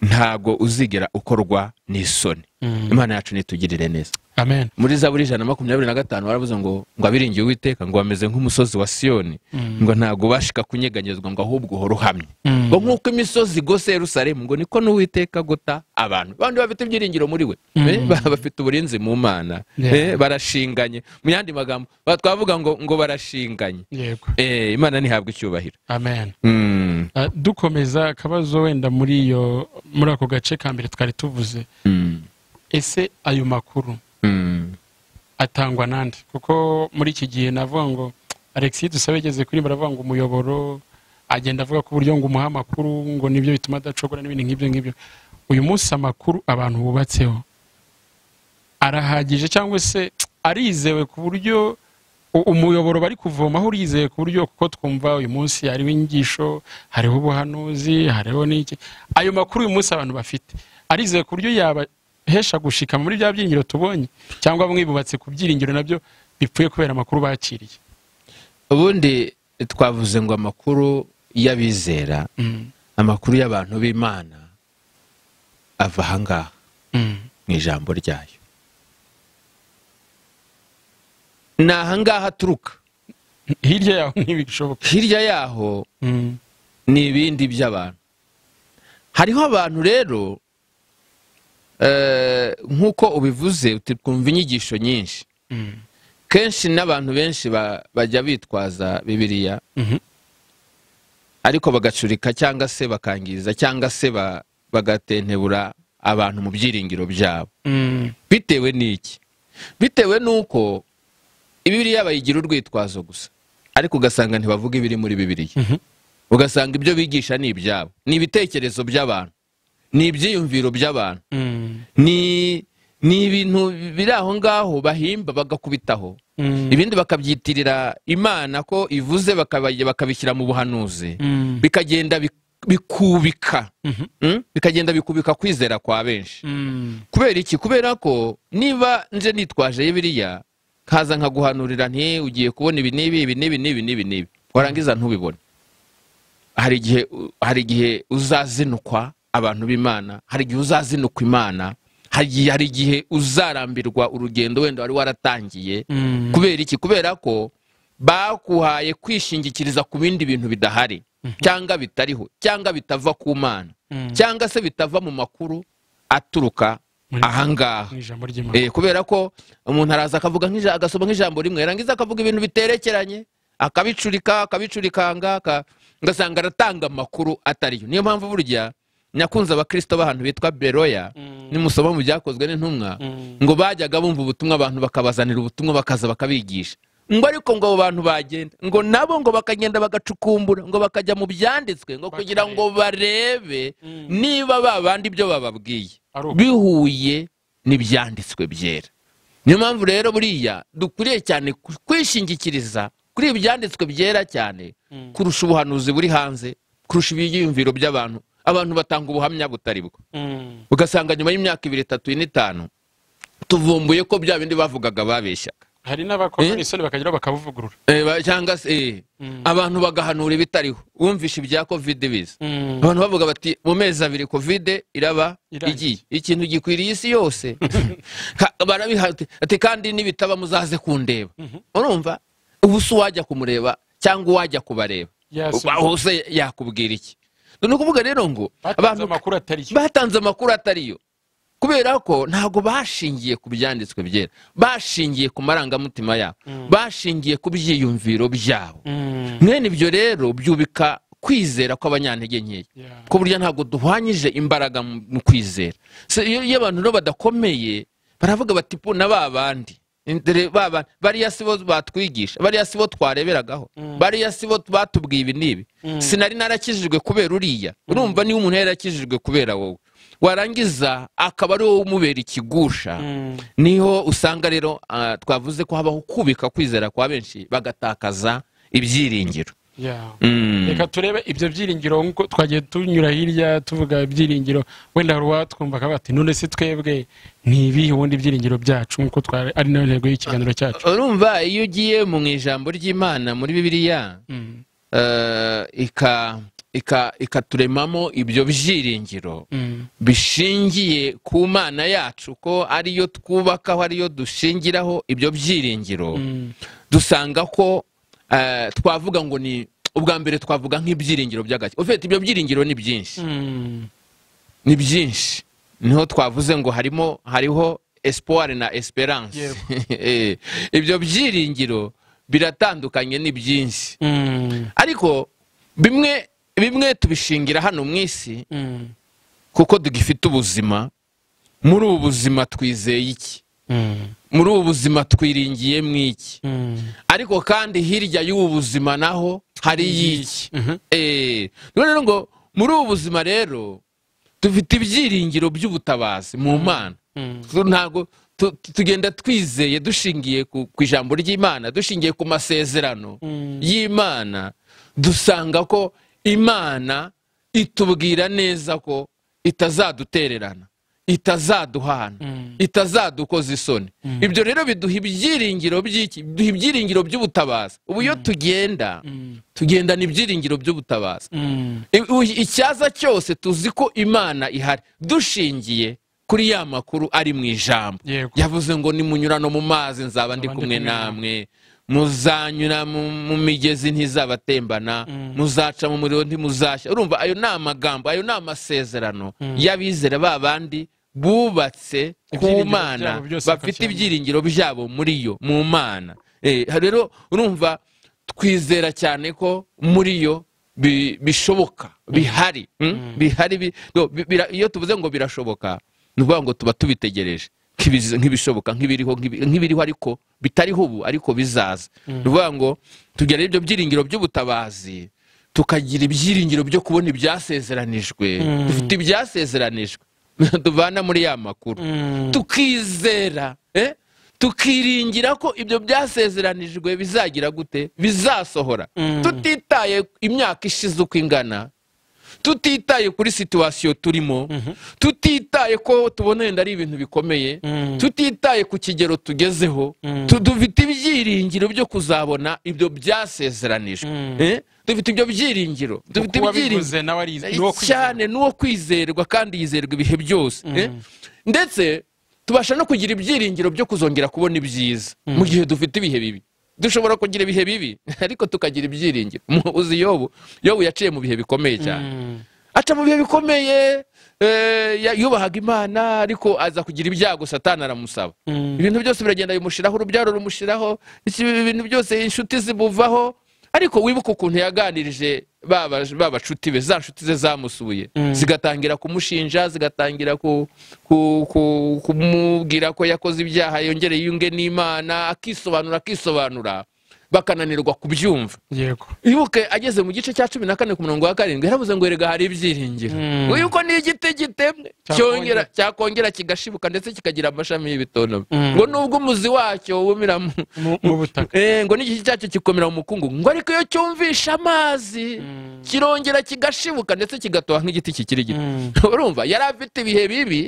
Speaker 1: ntago uzigera ukorwa n'isoni
Speaker 2: Mm.
Speaker 1: imana yacu nitugirire neza
Speaker 2: amen
Speaker 1: muri zaburi ijana na makumyabiri na gatanu baravuze ngo ngo abiringiye uwiteka ngo bameze nk'umusozi wa siyoni ngo ntabwo ubashika kunyeganyezwa ngo ahubwo uhora uhamye
Speaker 2: Mm.
Speaker 1: ngo nk'uko imisozi igose yerusalemu ngo niko n'uwiteka agota abantu abandi bafite ibyiringiro muri we Eh, ba- bafite uburinzi mu mana Eh,
Speaker 2: Yeah.
Speaker 1: barashinganye mu yandi magambo ba- twavuga ngo ngo barashinganye
Speaker 2: yego
Speaker 1: Eh, imana ntihabwa icyubahiro
Speaker 2: amen
Speaker 1: Mm,
Speaker 2: Ah, dukomeza akabazo wenda muri iyo muri ako gace ka mbere twari tuvuze
Speaker 1: mm,
Speaker 2: ese ayo makuru
Speaker 1: mm,
Speaker 2: atangwa nande kuko muri iki gihe navuga ngo alexis dusabe ageze kuri baravuga ngo umuyoboro agenda avuga ko uburyo ngo umuha amakuru ngo nibyo bituma adacogora n'ibindi nk'ibyo ngibyo uyu munsi amakuru abantu bubatseho arahagije cyangwa se arizewe ku buryo u- umuyoboro bari kuvomaho urizewe ku buryo kuko twumva uyu munsi hariho inyigisho hariho ubuhanuzi hariho n'iki ayo makuru uyu munsi abantu bafite arizewe ku buryo yabahesha gushika muri bya byiringiro tubonye cyangwa bamwe bubatse ku byiringiro nabyo bipfuye kubera amakuru bakiriye
Speaker 1: ubundi twavuze ngo amakuru y'abizera
Speaker 2: Mm,
Speaker 1: amakuru y'abantu b'imana ava ahangaha
Speaker 2: mm,
Speaker 1: mu ijambo ryayo ni ahangaha aturuka
Speaker 2: hirya yaho ntibishoboka
Speaker 1: hirya yaho
Speaker 2: Mm.
Speaker 1: ni ibindi by'abantu hariho abantu rero eh, nk'uko ubivuze uti twumva inyigisho nyinshi
Speaker 2: Mm.
Speaker 1: kenshi n'abantu benshi ba- bajya bitwaza bibiliya
Speaker 2: Mhm.
Speaker 1: ariko bagacurika cyangwa se bakangiza cyangwa se ba- bagatentebura abantu mu byiringiro byabo
Speaker 2: Mm.
Speaker 1: bitewe n'iki bitewe n'uko bibiliya bayigira urwitwazo gusa ariko ugasanga ntibavuga ibiri muri bibiliya
Speaker 2: Mhm.
Speaker 1: ugasanga ibyo bigisha ni ibyabo ni ibitekerezo by'abantu ni ibyiyumviro by'abantu
Speaker 2: Mm.
Speaker 1: ni ni ibintu biri aho ngaho bahimba bagakubitaho
Speaker 2: Mm.
Speaker 1: ibindi bakabyitirira imana ko ivuze bakaba- bakabishyira mu buhanuzi
Speaker 2: Mm.
Speaker 1: bikagenda bi- bikubika
Speaker 2: Mhm.
Speaker 1: Mm? bikagenda bikubika kwizera kwa benshi
Speaker 2: Mm.
Speaker 1: kubera iki kubera ko niba nje nitwaje biriya nkaza nkaguhanurira nti ugiye kubona ibi n'ibi ibi n'ibi n'ibi n'ibi n'ibi warangiza ntubibone hari igihe hari igihe uzazinukwa abantu b'imana hari igihe uzazinukwa imana hari igihe- hari igihe uzarambirwa urugendo wenda wari waratangiye
Speaker 2: Mm.
Speaker 1: kubera iki kubera ko bakuhaye kwishingikiriza ku bindi bintu bidahari cyangwa bitariho cyangwa bitava ku mana
Speaker 2: Mm.
Speaker 1: cyangwa se bitava mu makuru aturuka
Speaker 2: Muri-
Speaker 1: ahangaha
Speaker 2: mu ijambo ry'imana
Speaker 1: Eh, kubera ko umuntu araza akavuga nk'ija- agasoma nk'ijambo rimwe yarangiza akavuga ibintu biterekeranye akabicurika akabicurikanga aka- ugasanga aratanga amakuru atariyo niyo mpamvu burya nyakunze abakirisito b'ahantu bitwa beroya nimusoma mu byakozwe n'intumwa
Speaker 2: Mm.
Speaker 1: ngo bajyaga bumva ubutumwa abantu bakabazanira ubutumwa bakaza bakabigisha ngo ariko ngo abo bantu bagenda ngo nabo ngo bakagenda bagacukumbura ngo bakajya mu byanditswe ngo kugira ngo barebe niba babandi ibyo bababwiye
Speaker 2: Ari uko.
Speaker 1: bihuye n'ibyanditswe byera niyo mpamvu rero buriya dukwiriye cyane ku- kwishingikiriza kuri ibi byanditswe byera cyane kurusha ubuhanuzi buri hanze kurusha ibyiyumviro by'abantu abantu batanga ubuhamya butari bwo
Speaker 2: Mm.
Speaker 1: ugasanga nyuma y'imyaka ibiri itatu ine itanu tuvumbuye ko bya bindi bavugaga babeshyaga
Speaker 2: hari n'abakora
Speaker 1: Eh?
Speaker 2: isoni bakageraho bakabuvugurura
Speaker 1: Eh, ba- cyangwa se eh, abantu bagahanura ibitariho wumvishe ibya kovide biza abantu bavuga bati mu mezi abiri kovide iraba
Speaker 2: Irangiye."
Speaker 1: igiye ikintu gikwiriye isi yose Ka- barabihati ati kandi nibitaba muzaze kundeba urumva ubu si uwajya kumureba cyangwa uwajya kubareba
Speaker 2: Yasubiza.
Speaker 1: Uba- hose yakubwira iki ni ukuvuga rero ngo
Speaker 2: batanze
Speaker 1: abantu
Speaker 2: amakuru atari yo
Speaker 1: batanze amakuru atariyo kubera ko ntabwo bashingiye ku byanditswe byera bashingiye ku marangamutima yabo bashingiye ku byiyumviro byabo
Speaker 2: Mm.
Speaker 1: mwene ibyo rero byubika kwizera kw'abanyantege nkeya
Speaker 2: Yeah.
Speaker 1: ko burya ntabwo duhwanyije imbaraga mu mu kwizera Se, iyo iyo abantu rero badakomeye baravuga bati po na ba bandi Ndere ba bandi, bariya si bo batwigisha bariya si bo twareberagaho bariya si bo batubwiye ibi n'ibi sinari narakijijwe kubera uriya urumva niba umuntu yarakijijwe kubera wowe warangiza akaba ari wowe umubera ikigusha
Speaker 2: Mm.
Speaker 1: niho usanga rero ah, twavuze ko habaho kubika kwizera kwa benshi bagatakaza ibyiringiro
Speaker 2: Yeah.
Speaker 1: Mm.
Speaker 2: reka turebe ibyo byiringiro nkuko twagiye tunyura hirya tuvuga ibyiringiro wenda hari uwatwumva akavuga ati none se twebwe ntibihe ubundi ibyiringiro byacu nk'uko twari ari nayo ntego y'ikiganiro cyacu
Speaker 1: urumva iyo ugiye mu ijambo ry'imana muri bibiliya
Speaker 2: Mm.
Speaker 1: eh, ika- ika- ikaturemamo ibyo byiringiro
Speaker 2: Mm.
Speaker 1: bishingiye ku mana yacu ko ariyo twubakaho ariyo dushingiraho ibyo byiringiro
Speaker 2: Mm.
Speaker 1: dusanga ko eh, twavuga ngo ni ubwa mbere twavuga nk'ibyiringiro by'agake ufite ibyo byiringiro ni byinshi
Speaker 2: Mm.
Speaker 1: ni byinshi niho twavuze ngo harimo hariho espoir na esperance Eh, ibyo byiringiro biratandukanye ni byinshi
Speaker 2: Mm.
Speaker 1: ariko bimwe bimwe tubishingira hano mu isi
Speaker 2: Mm.
Speaker 1: kuko tugifite ubuzima muri ubu buzima twizeye iki
Speaker 2: Mm.
Speaker 1: muri ubu buzima twiringiye mu iki
Speaker 2: Mm.
Speaker 1: ariko kandi hirya y'ubu buzima naho hari y'iki
Speaker 2: Mhm.
Speaker 1: Eh, none rero ngo muri ubu buzima rero dufite ibyiringiro by'ubutabazi mu mana
Speaker 2: Mm.
Speaker 1: Tu- ntabwo tu- tu- tugenda twizeye dushingiye ku ku ijambo ry'imana dushingiye ku masezerano
Speaker 2: Mm.
Speaker 1: y'imana dusanga ko imana itubwira neza ko itazadutererana itazaduhana
Speaker 2: Mm.
Speaker 1: itazadukoza isoni ibyo rero biduha ibyiringiro by'iki biduha ibyiringiro by'ubutabazi ubu iyo tugenda tugendana ibyiringiro by'ubutabazi
Speaker 2: Mm.
Speaker 1: I- u- icyaza cyose tuzi ko imana ihari dushingiye kuri ya makuru ari mu ijambo
Speaker 2: Yego.
Speaker 1: yavuze ngo nimunyurano mu mazi nzaba ndi
Speaker 2: Nzaba ndi
Speaker 1: kumwe
Speaker 2: kumwe
Speaker 1: namwe muzanyura mu mu migezi ntizabatembana muzaca mu muriro ntimuzashya urumva ayo ni amagambo ayo ni amasezerano y'abizera ba bandi bubatse ku
Speaker 2: Ibyiringiro
Speaker 1: mana
Speaker 2: byabo byose
Speaker 1: bafite
Speaker 2: bakabyemera.
Speaker 1: ibyiringiro byabo muri yo mu mana Eh, rero urumva twizera cyane ko muri yo bi- bishoboka bihari mm? bihari bi- no, bi- bira- iyo tuvuze ngo birashoboka ni ukuvuga ngo tuba tubitegereje nk'ibiz- nk'ibishoboka nk'ibiriho nk'ibi- nk'ibiriho ariko bitariho ubu ariko bizaza ni ukuvuga ngo tugera ibyo byiringiro by'ubutabazi tukagira ibyiringiro byo kubona ibyasezeranijwe dufite ibyasezeranijwe tuvana muri ya makuru tukizera eh? tukiringira ko ibyo byasezeranijwe bizagira gute bizasohora tutitaye imyaka ishize uko ingana tutitaye kuri situwasiyo turimo tutitaye ko tubona yenda ari ibintu bikomeye tutitaye ku kigero tugezeho tu- dufite ibyiringiro byo kuzabona ibyo byasezeranijwe Eh? dufite ibyo byiringiro dufite ibyiringiro
Speaker 2: uwabiguze nawe ari ni uwo kwizera
Speaker 1: cyane n'uwo kwizerwa kandi yizerwa ibihe byose eh? ndetse tubasha no kugira ibyiringiro byo kuzongera kubona ibyiza mu gihe dufite ibihe bibi dushobora kugira ibihe bibi ariko tukagira ibyiringiro uzi yobu yobu yaciye mu bihe bikomeye cyane aca mu bihe bikomeye eh, ya- yubahaga imana ariko aza kugira ibyago satani aramusaba ibintu byose biragenda bimushiraho urubyaro rumushiraho iki- ibintu byose inshuti zibuvaho ariko wibuka ukuntu yaganirije ba ba- ba bacuti be za nshuti ze zamusuye zigatangira kumushinja zigatangira ku- ku- ku- kumubwira ko yakoze ibyaha yongere yunge n'imana akisobanura akisobanura bakananirwa kubyumva
Speaker 2: yego
Speaker 1: wibuke ageze mu gice cya cumi na kane ku murongo wa karindwi yaravuze ngo erega hari ibyiringiro
Speaker 2: Mm.
Speaker 1: yuko ni igiti gitemwe cyongera
Speaker 2: Cyakongera-
Speaker 1: cyakongera kigashibuka ndetse kikagira amashami y'ibitonobe
Speaker 2: Mm.
Speaker 1: ngo nubwo umuzi wacyo wumira mu
Speaker 2: mu mu butaka
Speaker 1: Eh, ngo n'igiti cyacyo gikomera mu mukungugu ngo ariko iyo cyumvishe amazi kirongera kigashibuka ndetse kigatoha nk'igiti kikiri gito urumva yari afite ibihe bibi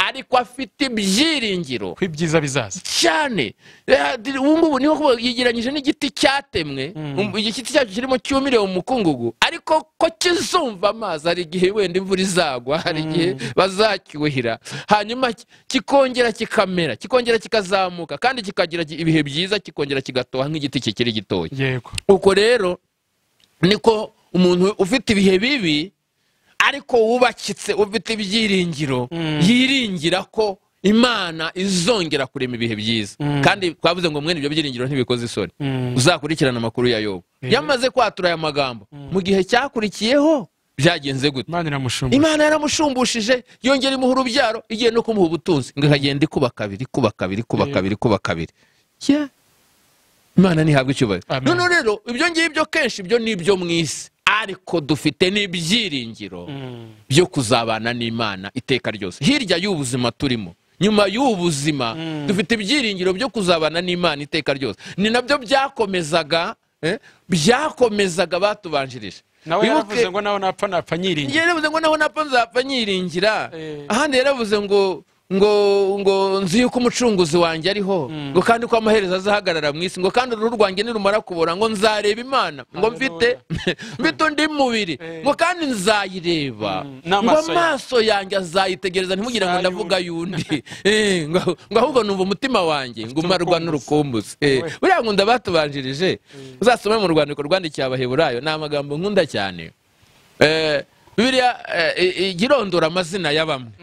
Speaker 1: ariko afite ibyiringiro
Speaker 2: ko ibyiza bizaza
Speaker 1: cyane Eh, di- ubu ngubu niho kuvuga yegeranyije n'igiti cyatemwe um, igiti cyacyo kirimo cyumire mu mukungugu ariko ko kizumva amazi hari igihe wenda imvura izagwa hari igihe bazacyuhira hanyuma ki- kikongera kikamera kikongera kikazamuka kandi kikagira gi- ibihe byiza kikongera kigatoha nk'igiti kikiri gitoya
Speaker 2: yego
Speaker 1: uko rero niko umuntu ufite ibihe bibi ariko wubakitse ufite ibyiringiro yiringira ko imana izongera kurema ibihe byiza kandi twavuze ngo mwene ibyo byiringiro ntibikoze isoni uzakurikirana amakuru ya yobu yamaze kwatura aya magambo mu gihe cyakurikiyeho byagenze gute
Speaker 2: imana iramushumbura
Speaker 1: imana yaramushumbushishe yongera imuha urubyaro igiye no kumuha ubutunzi ngo ikagenda ikuba kabiri ikuba kabiri ikuba
Speaker 2: Yego.
Speaker 1: kabiri ikuba kabiri Yeah. imana ntihabwa icyubahiro
Speaker 2: Amen.
Speaker 1: none rero ibyo ngibyo kenshi ibyo ni ibyo mu isi ariko dufite n'ibyiringiro byo kuzabana n'imana iteka ryose hirya y'ubuzima turimo nyuma y'ubu buzima dufite ibyiringiro byo kuzabana n'imana iteka ryose ni nabyo byakomezaga eh, byakomezaga batubanjirije
Speaker 2: nawe
Speaker 1: Wibuke-
Speaker 2: yaravuze ngo nawe napfa napfa nyiringira
Speaker 1: njye yaravuze ngo naho napfa nzapfa nyiringira
Speaker 2: Eh.
Speaker 1: ahandi yaravuze ngo ngo ngo nzi yuko umucunguzi wanjye ariho ngo kandi ko amaherezo azahagarara mu isi ngo kandi uruhu rwanjye nirumara kubora ngo nzareba imana ngo mfite mfite undi mubiri
Speaker 2: Eh.
Speaker 1: ngo kandi nzayireba
Speaker 2: Mm,
Speaker 1: ngo
Speaker 2: n'amaso yawe.
Speaker 1: amaso yanjye azayitegereza ntimugire ngo
Speaker 2: Ayubu.
Speaker 1: ndavuga y'undi Eh, ngo ngo ahubwo numva umutima wanjye ngo umarwa n'urukumbuzi Eh,
Speaker 2: We.
Speaker 1: buriya ngo ndabatubanjirije uzasome mu rwandiko rwandikiye abaheburayo ni amagambo nkunda cyane Eh, bibiliya eh, i- ijya irondora amazina ya bamwe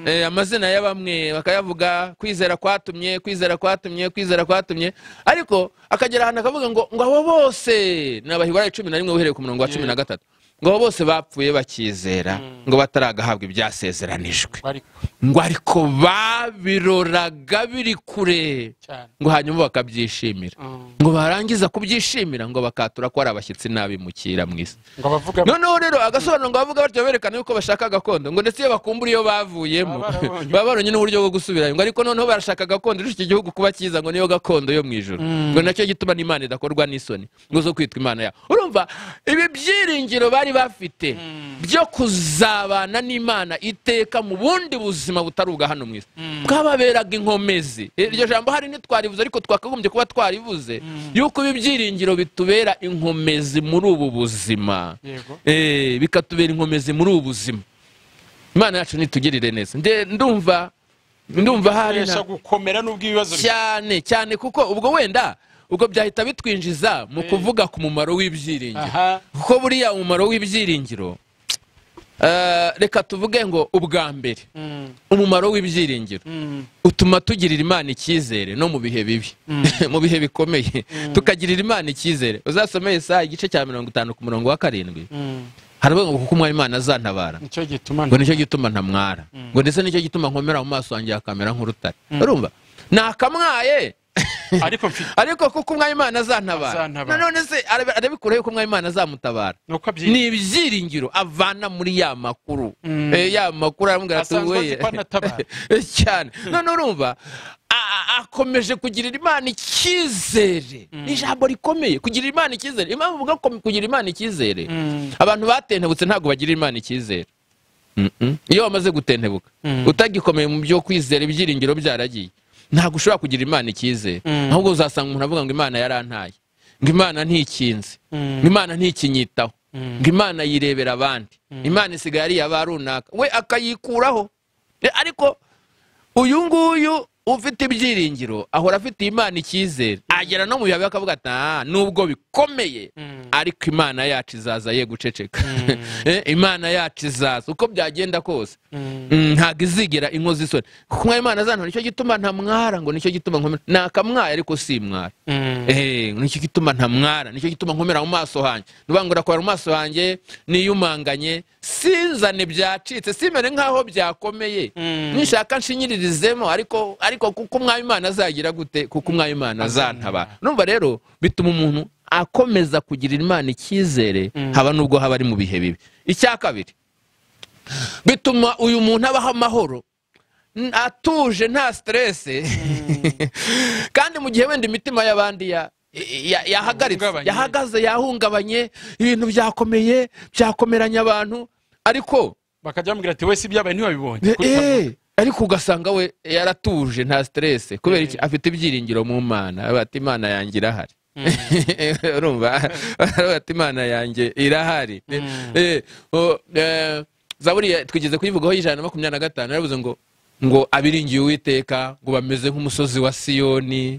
Speaker 1: Eh, amazina ya bamwe bakayavuga kwizera kwatumye kwizera kwatumye kwizera kwatumye ariko akagera ahantu akavuga ngo ngo abo bose ni abaheburayo cumi na rimwe uhereye ku murongo wa cumi na gatatu ngo abo bose bapfuye bakizera ngo bataragahabwa ibyasezeranijwe
Speaker 2: ariko
Speaker 1: ngo ariko babiroraga biri kure
Speaker 2: cyane
Speaker 1: ngo hanyuma bakabyishimira
Speaker 2: Mm.
Speaker 1: ngo barangiza kubyishimira ngo bakatura ko ari abashyitsi n'abimukira mu isi
Speaker 2: ngo abavuga
Speaker 1: noneho rero agasobanuro ngo bavuga batyo berekana yuko bashaka gakondo ngo ndetse iyo bakumbura iyo bavuyemo
Speaker 2: Baba barabonye.
Speaker 1: baba barabonye n'uburyo bwo gusubirayo ngo ariko noneho barashaka gakondo irusha iki gihugu kuba cyiza ngo niyo gakondo yo mu ijoro ngo nacyo gituma n'imana idakorwa n'isoni ngo zo kwitwa imana yawe urumva ibi byiringiro bari bafite byo kuzabana n'imana iteka mu bundi buzima butari ubwa hano mu isi bwababeraga inkomezi iryo jambo hari ntitwaribuze ariko twakagombye kuba twaribuze yuko ibi byiringiro bitubera inkomezi muri ubu buzima
Speaker 2: yego
Speaker 1: Eh, bikatubera inkomezi muri ubu buzima imana yacu nitugirire neza Nde- ndumva ndumva hari
Speaker 2: Kunesha
Speaker 1: na-
Speaker 2: gukomera n'ubwo ibibazo bya-
Speaker 1: cyane cyane kuko ubwo wenda ubwo byahita bitwinjiza mu kuvuga ku mumaro w'ibyiringiro
Speaker 2: aha
Speaker 1: kuko buriya umumaro w'ibyiringiro eh, reka tuvuge ngo ubwa mbere
Speaker 2: Mm,
Speaker 1: umumaro w'ibyiringiro
Speaker 2: mm,
Speaker 1: utuma tugirira imana icyizere no mu bihe bibi mu bihe bikomeye tukagirira imana icyizere uzasome Yesaya igice cya mirongo itanu ku murongo wa karindwi
Speaker 2: mm.
Speaker 1: haravuga ngo kuko umwari imana azantabara
Speaker 2: nicyo gituma
Speaker 1: ngo nicyo gituma ntamwara ngo ndetse nicyo gituma nkomera mu maso yanjye hakamera nk'urutare urumva nakamwaye
Speaker 2: ariko mfite
Speaker 1: ariko kuko umwami imana azantabara
Speaker 2: Azantabara.
Speaker 1: nanone se arabe- arabikuraho yuko umwami imana azamutabara
Speaker 2: nuko
Speaker 1: ni ibyiringiro avana muri ya makuru
Speaker 2: Mm.
Speaker 1: Eh, ya makuru aramubwira ati
Speaker 2: Asanzwe azi
Speaker 1: "Weye."
Speaker 2: ko anatabara.
Speaker 1: Eh, cyane none urumva a- a- akomeje kugirira imana icyizere Ni ijambo rikomeye kugirira imana icyizere impamvu uvuga ko kugirira imana icyizere
Speaker 2: Mm.
Speaker 1: abantu batentebutse ntabwo bagirira imana icyizere Mm-mm. iyo wamaze gutentebuka utagikomeye mu byo kwizera ibyiringiro byaragiye ntabwo ushobora kugira imana icyizere
Speaker 2: Mm.
Speaker 1: ahubwo uzasanga umuntu avuga ngo imana yarantaye ngo imana ntikinze
Speaker 2: Mm.
Speaker 1: ngo imana ntikinyitaho
Speaker 2: Mm.
Speaker 1: ngo imana yirebera abandi imana isigaye ari iy'aba runaka we akayikuraho Eh, ariko uyu nguyu ufite ibyiringiro ahora afite imana icyizere agera no mu bihe bibi akavuga ati "Ah, nubwo bikomeye ariko imana yacu izaza ye guceceka Eh, imana yacu izaza uko byagenda kose Mm, ntabwo izigera inkozi isoni kunywa imana zana nicyo gituma ntamwara ngo nicyo gituma nkomera nakamwaye ariko si mwara Eh, ngo nicyo gituma ntamwara nicyo gituma nkomera mu maso hanjye nuvuga ngo urakomera mu maso hanjye niyumanganye sinzane byacitse simere nk'aho byakomeye nishaka nshinyiririzemo ariko ariko kuko umwami imana azagira gute kuko umwami imana azantabara numva rero bituma umuntu akomeza kugirira imana icyizere haba nubwo haba ari mu bihe bibi icya kabiri bituma uyu muntu abaho amahoro n- atuje nta stress kandi mu gihe wenda imitima y'abandi ya- ya- yahagaritse
Speaker 2: Yahungabanye.
Speaker 1: yahagaze yahungabanye ibintu byakomeye byakomeranya abantu ariko
Speaker 2: bakajya bamubwira ati wese ibyabaye ntiwabibonye
Speaker 1: Eh,
Speaker 2: Kuri
Speaker 1: eh, ariko ugasanga we yaratuje nta stress kubera iki afite ibyiringiro mu mana Aravuga ati imana yanjye irahari urumva Aravuga ati imana yanjye irahari Eh, oh, eh, zaburi ya- twigeze kuyivugaho ijana na makumyabiri na gatanu yaravuze ngo ngo abiringiye uwiteka ngo bameze nk'umusozi wa siyoni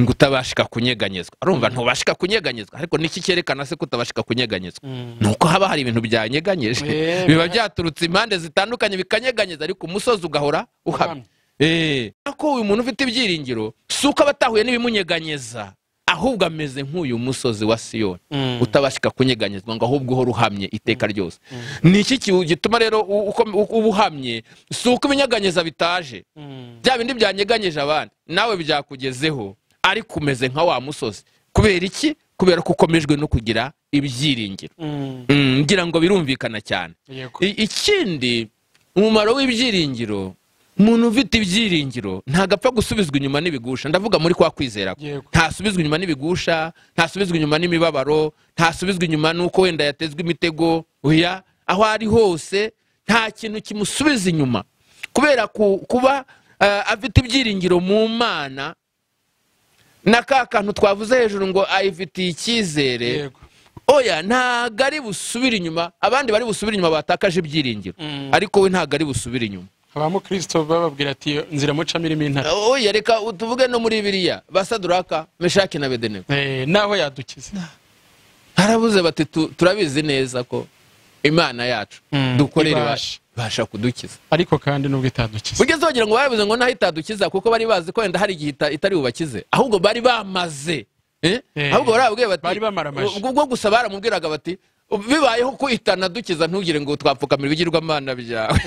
Speaker 1: ngo utabashika kunyeganyezwa urumva ntubashika kunyeganyezwa ariko niki cyerekana se ko utabashika kunyeganyezwa ni uko haba hari ibintu byanyeganyeje
Speaker 2: Eh,
Speaker 1: biba byaturutse impande zitandukanye bikanyeganyeza ariko umusozi ugahora uhamye Eh, ko uyu muntu ufite ibyiringiro si uko aba atahuye n'ibimunyeganyeza ahubwo ameze nk'uyu musozi wa siyoni
Speaker 2: Mm.
Speaker 1: utabashika kunyeganyezwa ngo ahubwo uhora uhamye iteka ryose ni iki ki- gituma rero u- uko- uko uba uhamye si uko ibinyeganyeza bitaje
Speaker 2: Mm.
Speaker 1: bya bindi byanyeganyeje abandi nawe byakugezeho ariko umeze nka wa musozi kubera iki kubera ko ukomejwe no kugira ibyiringiro
Speaker 2: Mm.
Speaker 1: Mm, ngira ngo birumvikana cyane
Speaker 2: Yego.
Speaker 1: I- ikindi umumaro w'ibyiringiro umuntu ufite ibyiringiro ntabwo apfa gusubizwa inyuma n'ibigusha ndavuga muri kwa kwizera kwe.
Speaker 2: Yego.
Speaker 1: ntasubizwa inyuma n'ibigusha ntasubizwa inyuma n'imibabaro ntasubizwa inyuma n'uko wenda yatezwe imitego oya aho ari hose nta kintu kimusubiza inyuma kubera ku- kuba eh, afite ibyiringiro mu mana na ka kantu twavuze hejuru ngo ayifitiye icyizere
Speaker 2: Yego.
Speaker 1: oya ntabwo ari busubire inyuma abandi bari busubire inyuma batakaje ibyiringiro
Speaker 2: Mm.
Speaker 1: ariko we ntabwo ari busubire inyuma
Speaker 2: abamukristo bababwira ati "Iyo nzira mucamo irimo intare
Speaker 1: oya reka tuvuge no muri biriya basaduraka meshaki na bedenego
Speaker 2: Eh, naho yadukiza
Speaker 1: harabuze bati "Tu- turabizi neza ko imana yacu
Speaker 2: Mm,
Speaker 1: dukorera
Speaker 2: ibasha."
Speaker 1: ibasha ibasha kudukiza
Speaker 2: ariko kandi nubwo itadukiza
Speaker 1: ugeze wagira ngo babivuze ngo naho itadukiza kuko bari bazi ko wenda hari igihe ita- itari bubakize ahubwo bari bamaze Eh?
Speaker 2: Eh,
Speaker 1: ahubwo barababwiye bati
Speaker 2: bari bamaramaje.
Speaker 1: ubwo ubwo gusa baramubwiraga bati bibayeho ko itanadukiza ntugire ngo twapfukamira ibigirwamana byawe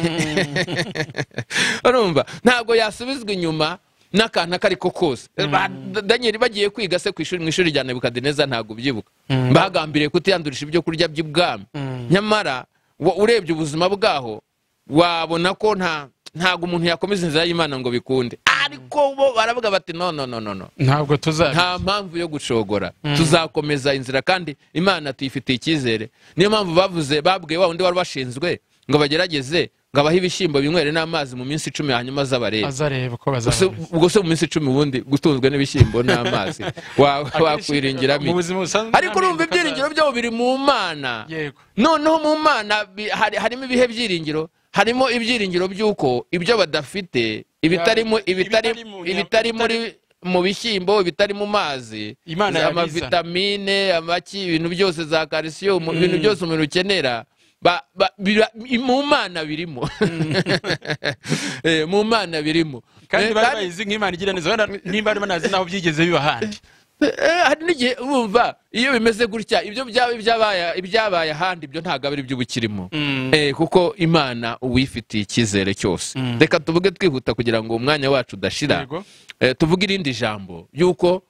Speaker 1: urumva ntabwo yasubizwa inyuma n'akantu ako ariko kose Ba- daniel bagiye kwiga se ku ishuri mu ishuri rya nebukadineza ntabwo ubyibuka bagambiriye kutiyandurisha ibyo kurya by'ubwami nyamara wa- urebye ubuzima bwaho wabona ko nta ntabwo umuntu yakomeza inzira y'imana ngo bikunde ariko bo baravuga bati no no no no no
Speaker 2: ntabwo tuzabi
Speaker 1: nta mpamvu yo gushogora tuzakomeza inzira kandi imana tuyifitiye icyizere niyo mpamvu bavuze babwiye wa undi wari bashinzwe ngo bagerageze ngo abahe ibishyimbo binywere n'amazi mu minsi icumi hanyuma az'abarebe
Speaker 2: azareba uko
Speaker 1: Ubwo se-
Speaker 2: bazabona
Speaker 1: ubwo se mu minsi icumi ubundi gutunzwe n'ibishyimbo n'amazi wa- wakwiringira
Speaker 2: mu
Speaker 1: mike
Speaker 2: buzima busanzwe
Speaker 1: ariko urumva
Speaker 2: nta mpinduka
Speaker 1: ibyiringiro byabo biri mu mana
Speaker 2: za- yego
Speaker 1: noneho mu mana bi- hari- harimo ibihe byiringiro harimo ibyiringiro by'uko ibyo badafite ibitari mu- ibitari-
Speaker 2: ibitari mu-
Speaker 1: ibitari muri mu bishyimbo ibitari mu mazi
Speaker 2: Imana
Speaker 1: za-
Speaker 2: yabiza.
Speaker 1: amavitamine amaki ibintu byose za calcium ibintu byose umubiri ukenera ba- ba- bira- mu mana birimo Eh, mu mana birimo
Speaker 2: kandi
Speaker 1: Eh,
Speaker 2: bari
Speaker 1: kandi-
Speaker 2: bayizi nk'imana igira neza wenda nimba bari banazi n'aho byigeze biba ahandi
Speaker 1: Eh, hari n'igihe bumva iyo bimeze gutya ibyo byaba ibyabaye- ibyabaye ahandi ibyo ntabwo ari byo ubikirimo Eh, kuko imana uwifitiye icyizere cyose reka tuvuge twihuta kugira ngo umwanya wacu udashira
Speaker 2: Yego.
Speaker 1: Eh, tuvuge irindi jambo yuko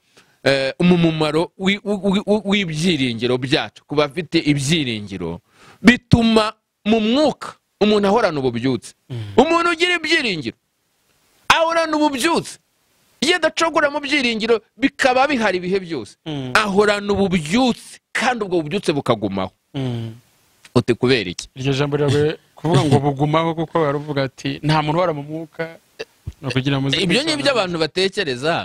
Speaker 1: eh, umumaro wi- wi- wi- w'ibyiringiro byacu ku bafite ibyiringiro bituma mu mwuka umuntu ahorana ububyutse umuntu ugira ibyiringiro ahorana ububyutse iyo adacogora mu byiringiro bikaba bihari ibihe byose
Speaker 2: Mm.
Speaker 1: ahorana ububyutse kandi ubwo bubyutse bukagumaho uti kubera iki
Speaker 2: iryo jambo riragoye kuvuga ngo bugumaho kuko baravuga ati nta muntu uhora mu mwuka ni ukugira ngo muze
Speaker 1: ibyo ni
Speaker 2: kwisobanura."
Speaker 1: ibyo abantu batekereza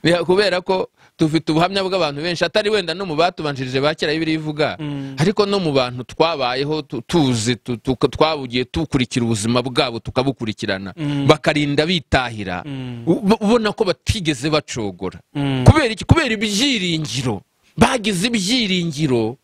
Speaker 1: Ni kubera ko dufite ubuhamya bw'abantu benshi atari wenda no mu batubanjirije ba kera bibiri ivuga ariko no mu bantu twabayeho tu- tuzi tu- tu- twabugiye dukurikira ubuzima bwabo tukabukurikirana bakarinda bitahira u- ubona ko batigeze bacogora
Speaker 2: Mm.
Speaker 1: kubera iki kubera ibyiringiro bagize ibyiringiro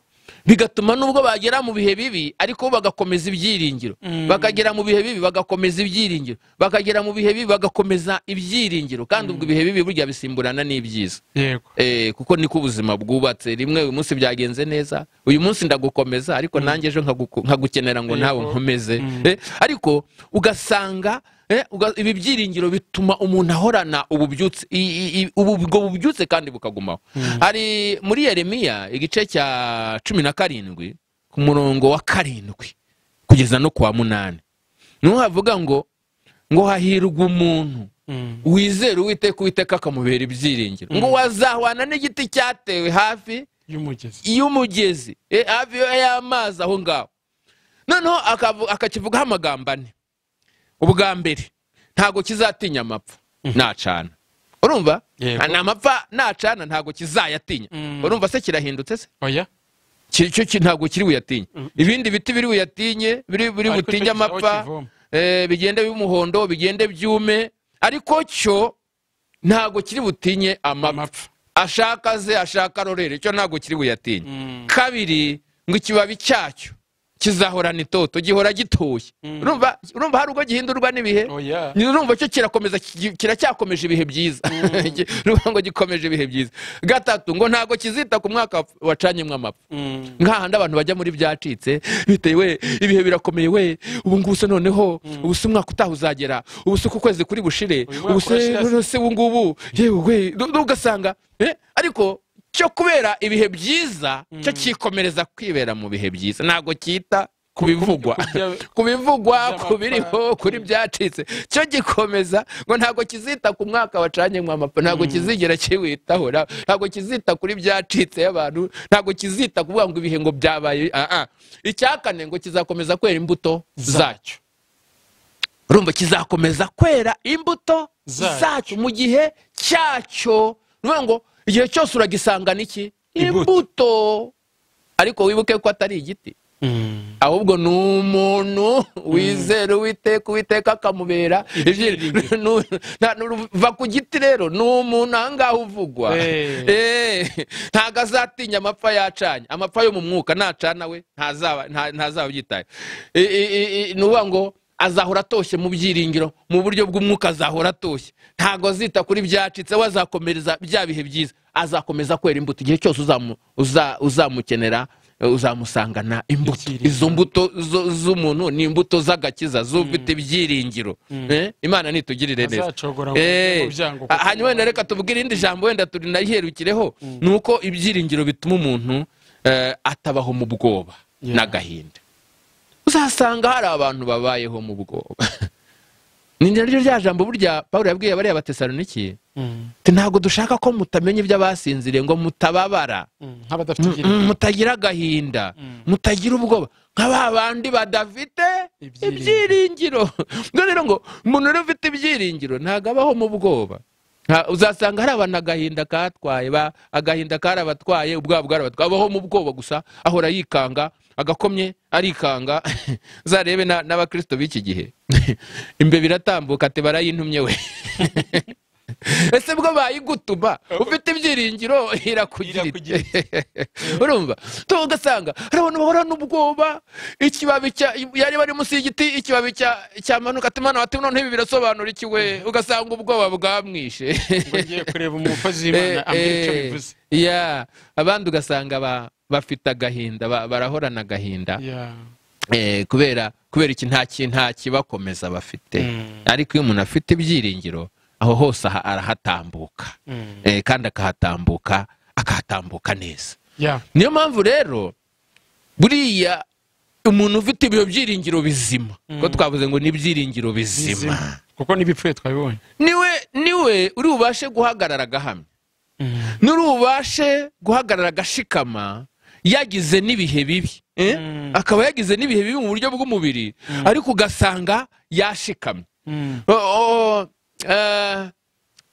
Speaker 1: bigatuma nubwo bagera mu bihe bibi ariko bo bagakomeza ibyiringiro bakagera mu bihe bibi bagakomeza ibyiringiro bakagera mu bihe bibi bagakomeza ibyiringiro kandi ubwo ibihe bibi burya bisimburana n'ibyiza
Speaker 2: yego
Speaker 1: Eh, kuko niko ubuzima bwubatse rimwe uyu munsi byagenze neza uyu munsi ndagukomeza ariko nanjye ejo nkaguku- nkagukenera ngo nawe nkomeze Eh, ariko ugasanga eh, uga- ibi byiringiro bituma umuntu ahorana ububyutse i- i- i- ubu- ubwo bubyutse kandi bukagumaho hari muri yeremiya igice cya cumi na karindwi ku murongo wa karindwi kugeza no ku wa munani niho havuga ngo ngo hahirwa umuntu wizera uwiteka uwiteka akamubera ibyiringiro ngo wazahwana n'igiti cyatewe hafi
Speaker 2: y'umugezi
Speaker 1: y'umugezi eh, hafi y'amazi aho ngaho noneho akavu- akakivugaho amagambo ane ubwa mbere ntabwo kizatinya amapfa nacana urumva
Speaker 2: Yego.
Speaker 1: ni amapfa nacana ntabwo kizayatinya urumva se kirahindutse se
Speaker 2: oya
Speaker 1: Ki- cyo ki- ntabwo kiri buyatinye ibindi biti biri buyatinye biri biri
Speaker 2: Ariko
Speaker 1: butinye
Speaker 2: cyo kizaho
Speaker 1: amapfa
Speaker 2: kivoma.
Speaker 1: eh, bigende by'umuhondo bigende byume ariko cyo ntabwo kiri butinye amapfa
Speaker 2: Amapfa.
Speaker 1: ashaka ze ashaka rorere cyo ntabwo kiri buyatinye kabiri ngo ikibabi cyacyo kizahorana itoto gihora gitoshye urumva urumva hari ubwo gihindurwa n'ibihe
Speaker 2: oya
Speaker 1: ni urumva cyo kirakomeza kigi- kiracyakomeje ibihe byiza Gi- urumva ngo gikomeje ibihe byiza gatatu ngo ntabwo kizita ku mwaka wacanyemo amapfa nk'ahandi abantu bajya muri byacitse biteye we ibihe birakomeye we ubu ngubu se noneho ubu se umwaka utaha uzagera ubu se uku kwezi kuri bushire
Speaker 2: Uyu mwaka
Speaker 1: ubu se
Speaker 2: urashira se.
Speaker 1: none se ubu ngubu yewe we du- du- ugasanga eh, ariko cyo kubera ibihe byiza cyo kikomereza kwibera mu bihe byiza ntabwo cyita ku bivugwa
Speaker 2: kubya-
Speaker 1: ku bivugwa
Speaker 2: kubya
Speaker 1: ku biriho
Speaker 2: amapfa.
Speaker 1: kuri byacitse cyo gikomeza ngo ntabwo kizita ku mwaka wacanyemo amapfa ntabwo kizigera kiwitaho nta- ntabwo kizita kuri byacitse y'abantu ntabwo kizita kuvuga ngo ibihe ngo byabaye ah, ah. icyakane ngo kizakomeza kwera imbuto zacyo urumva kizakomeza kwera imbuto
Speaker 2: Zacyo.
Speaker 1: zacyo mu gihe cyacyo ni ukuvuga ngo igihe cyose uragisangana iki
Speaker 2: Imbuto.
Speaker 1: imbuto ariko wibuke ko atari igiti ahubwo ni umuntu wizera uwiteka uwiteka akamubera
Speaker 2: Ibyiringiro.
Speaker 1: Nu- nta- nu- va ku giti rero ni umuntu ahangaha uvugwa
Speaker 2: Eh.
Speaker 1: Eh, ntago azatinya amapfa yacanye amapfa yo mu mwuka nacana we ntazaba nta- ntazaba yitaye ni ukuvuga ngo azahora atoshye mu byiringiro mu buryo bw'umwuka azahora atoshye ntago azita kuri byacitse we azakomereza bya bihe byiza azakomeza kwera imbuto igihe cyose uzamu- uza- uzamukenera eh, uzamusangana imbuto
Speaker 2: Ibyiringiro.
Speaker 1: izo mbuto zo- z'umuntu ni imbuto z'agakiza zufite ibyiringiro Eh, imana nitugirire neza
Speaker 2: Azacogora ngo
Speaker 1: Eh,
Speaker 2: mu byango kuko-
Speaker 1: ah, hanyuma wenda reka tuvuge irindi jambo wenda turinayiherukireho ni uko ibyiringiro bituma umuntu eh, atabaho mu bwoba
Speaker 2: Yeah.
Speaker 1: n'agahinda uzasanga hari abantu babayeho mu bwoba ni naryo rya jambo burya pawulo yabwiye abariya batesaloniki
Speaker 2: Mm.
Speaker 1: ati, ntabwo dushaka ko mutamenya ibyo abasinziriye ngo mutababara
Speaker 2: Mm. nk'abadafite ibyiringiro
Speaker 1: Mm, mutagira agahinda mutagira ubwoba nka ba bandi badafite
Speaker 2: Ibyiringiro.
Speaker 1: ibyiringiro ubwo rero ngo umuntu rero ufite ibyiringiro ntabwo abaho mu bwoba Nta- uzasanga hari abantu agahinda katwaye ba- agahinda karabatwaye ubwoba bwarabatwaye abaho mu bwoba gusa ahora yikanga agakomye arikanga uzarebe na- n'abakristo b'iki gihe imbeba iratambuka ati barayintumye we ese bwo bayigutuma ufite ibyiringiro irakugira ite? urumva tuba ugasanga hari abantu bahora n'ubwoba ikibabi cya yari bari munsi y'igiti ikibabi cya- cyamanuka ati mwana wati noneho ibi birasobanura iki we ugasanga ubwoba bwamwishe
Speaker 2: ngo ngiye kureba umukozi w'imana
Speaker 1: Eh,
Speaker 2: ambwira icyo
Speaker 1: eh,
Speaker 2: bivuze
Speaker 1: yeah. abandi ugasanga ba- bafite agahinda ba- barahorana agahinda
Speaker 2: Yeah.
Speaker 1: Eh, kubera kubera iki nta ki- nta kibakomeza bafite
Speaker 2: Mm.
Speaker 1: ariko iyo umuntu afite ibyiringiro aho hose aha- arahatambuka
Speaker 2: Mm.
Speaker 1: Eh, kandi akahatambuka akahatambuka neza
Speaker 2: Yeah.
Speaker 1: niyo mpamvu rero buriya umuntu ufite ibyo byiringiro bizima ko twavuze ngo ni ibyiringiro bizima
Speaker 2: Bizima. kuko n'ibipfuye twabibonye
Speaker 1: niwe niwe uri bubashe guhagarara agahamya
Speaker 2: Mm.
Speaker 1: nuri ubashe guhagarara agashikama yagize n'ibihe bibi eh?
Speaker 2: Mm.
Speaker 1: akaba yagize n'ibihe bibi mu buryo bw'umubiri ariko ugasanga yashikamye
Speaker 2: Mm.
Speaker 1: O- o- eh,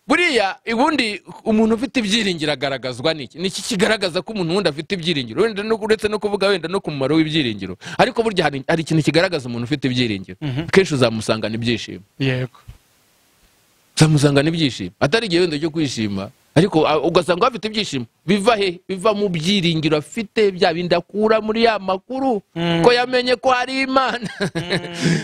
Speaker 1: buriya ubundi umuntu ufite ibyiringiro agaragazwa n'iki niki kigaragaza ko umuntu wundi afite ibyiringiro wenda no- uretse no kuvuga wenda no ku mumaro w'ibyiringiro ariko burya hari hari ikintu kigaragaza umuntu ufite ibyiringiro
Speaker 2: Mhm.
Speaker 1: kenshi uzamusangana ibyishimo
Speaker 2: yego
Speaker 1: uzamusangana ibyishimo atari igihe wenda cyo kwishima ariko a- ugasanga bafite ibyishimo biva he biva mu byiringiro afite bya bindi akura muri ya makuru ko yamenye ko hari imana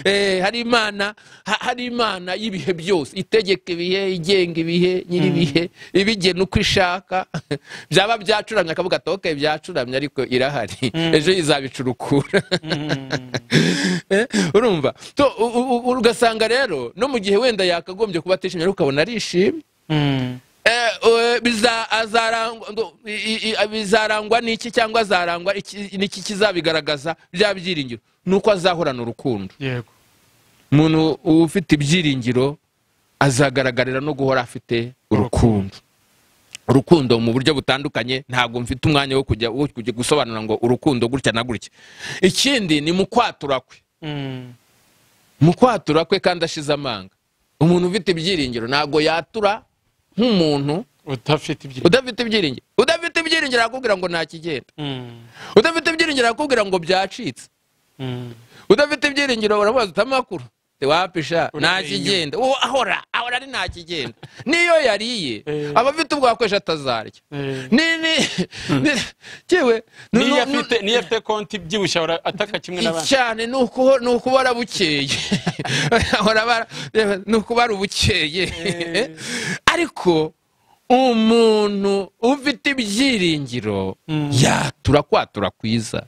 Speaker 1: Eh, hari imana ha- hari imana y'ibihe byose itegeka ibihe igenga ibihe nyir'ibihe ibigena uko ishaka byaba byacuramye akavuga ati "Okay, byacuramye ariko irahari ejo izabicurukura Eh, urumva To- u- u- u- ugasanga rero no mu gihe wenda yakagombye kuba atishimye ariko ukabona arishimye
Speaker 2: Mm.
Speaker 1: Eh, eh, biza- azarangwa- ngo- i- i- i- bizarangwa n'iki cyangwa azarangwa iki- n'iki kizabigaragaza bya byiringiro ni uko azahorana urukundo
Speaker 2: yego
Speaker 1: umuntu ufite ibyiringiro azagaragarira no guhora afite urukundo urukundo mu buryo butandukanye ntabwo mfite umwanya wo kujya wo kujya gusobanura ngo urukundo gutya na gutya ikindi ni mu kwatura kwe
Speaker 2: Mm.
Speaker 1: mu kwatura kwe kandi ashize amanga umuntu ufite ibyiringiro ntabwo yatura nk'umuntu
Speaker 2: udafite ibyo
Speaker 1: udafite ibyiringiro udafite ibyiringiro arakubwira ngo nta kigenda
Speaker 2: Mm.
Speaker 1: udafite ibyiringiro arakubwira ngo byacitse
Speaker 2: Mm.
Speaker 1: udafite ibyiringiro uramubaza uti amakuru wapisha nta
Speaker 2: Uramenye.
Speaker 1: kigenda uwo ahora ahora ari nta kigenda niyo yariye
Speaker 2: Eh.
Speaker 1: aba afite ubwakwesha atazarya
Speaker 2: Eh.
Speaker 1: ni ni ni- yewe nu-
Speaker 2: niyo
Speaker 1: nu-
Speaker 2: afite niyo afite konti ibyibushye ahora ataka kimwe n'abandi
Speaker 1: cyane ni uku- ni ukubara bukeye Ahora bara- ni ukubara ubukeye
Speaker 2: Eh.
Speaker 1: ariko umuntu ufite ibyiringiro
Speaker 2: Mm.
Speaker 1: yatura kwatura kwiza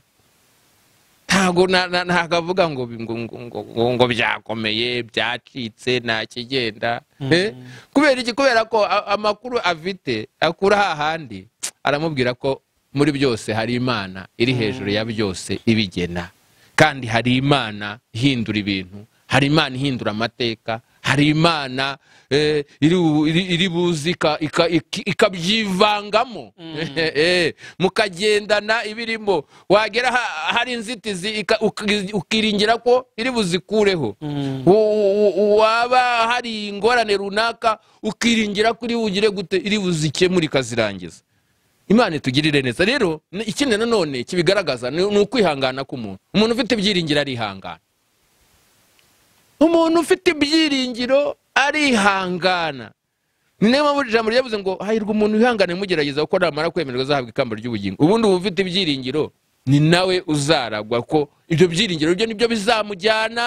Speaker 1: ntabwo na- na- ntabwo avuga ngo bi- ngo- ngo- ngo- ngo- ngo byakomeye byacitse nta kigenda Eh? kubera iki kubera ko a- amakuru afite akura hahandi aramubwira ko muri byose hari imana iri hejuru ya byose ibigena kandi hari imana ihindura ibintu hari imana ihindura amateka hari imana eh, iri bu- iri- iri buzi ika- ika- iki- ikabyivangamo Eh, eh, mukagendana ibirimo wagera ha- hari inzitizi ika- uki- ukiringira ko iri buzikureho
Speaker 2: Mm.
Speaker 1: U- u- waba hari ingorane runaka ukiringira ko iri bugire gute iri buzikemure ikazirangiza imana itugirire neza rero ni- ikindi nanone kibigaragaza ni ni ukwihangana k'umuntu umuntu ufite ibyiringiro arihangana umuntu ufite ibyiringiro arihangana ni niyo mpamvu ijambo ryavuze ngo hahirwa umuntu wihangane mugerageza kuko namara kwemererwa azahabwa ikamba ry'ubugingo ubundi uba ufite ibyiringiro ni nawe uzaragwa ko ibyo byiringiro byo nibyo bizamujyana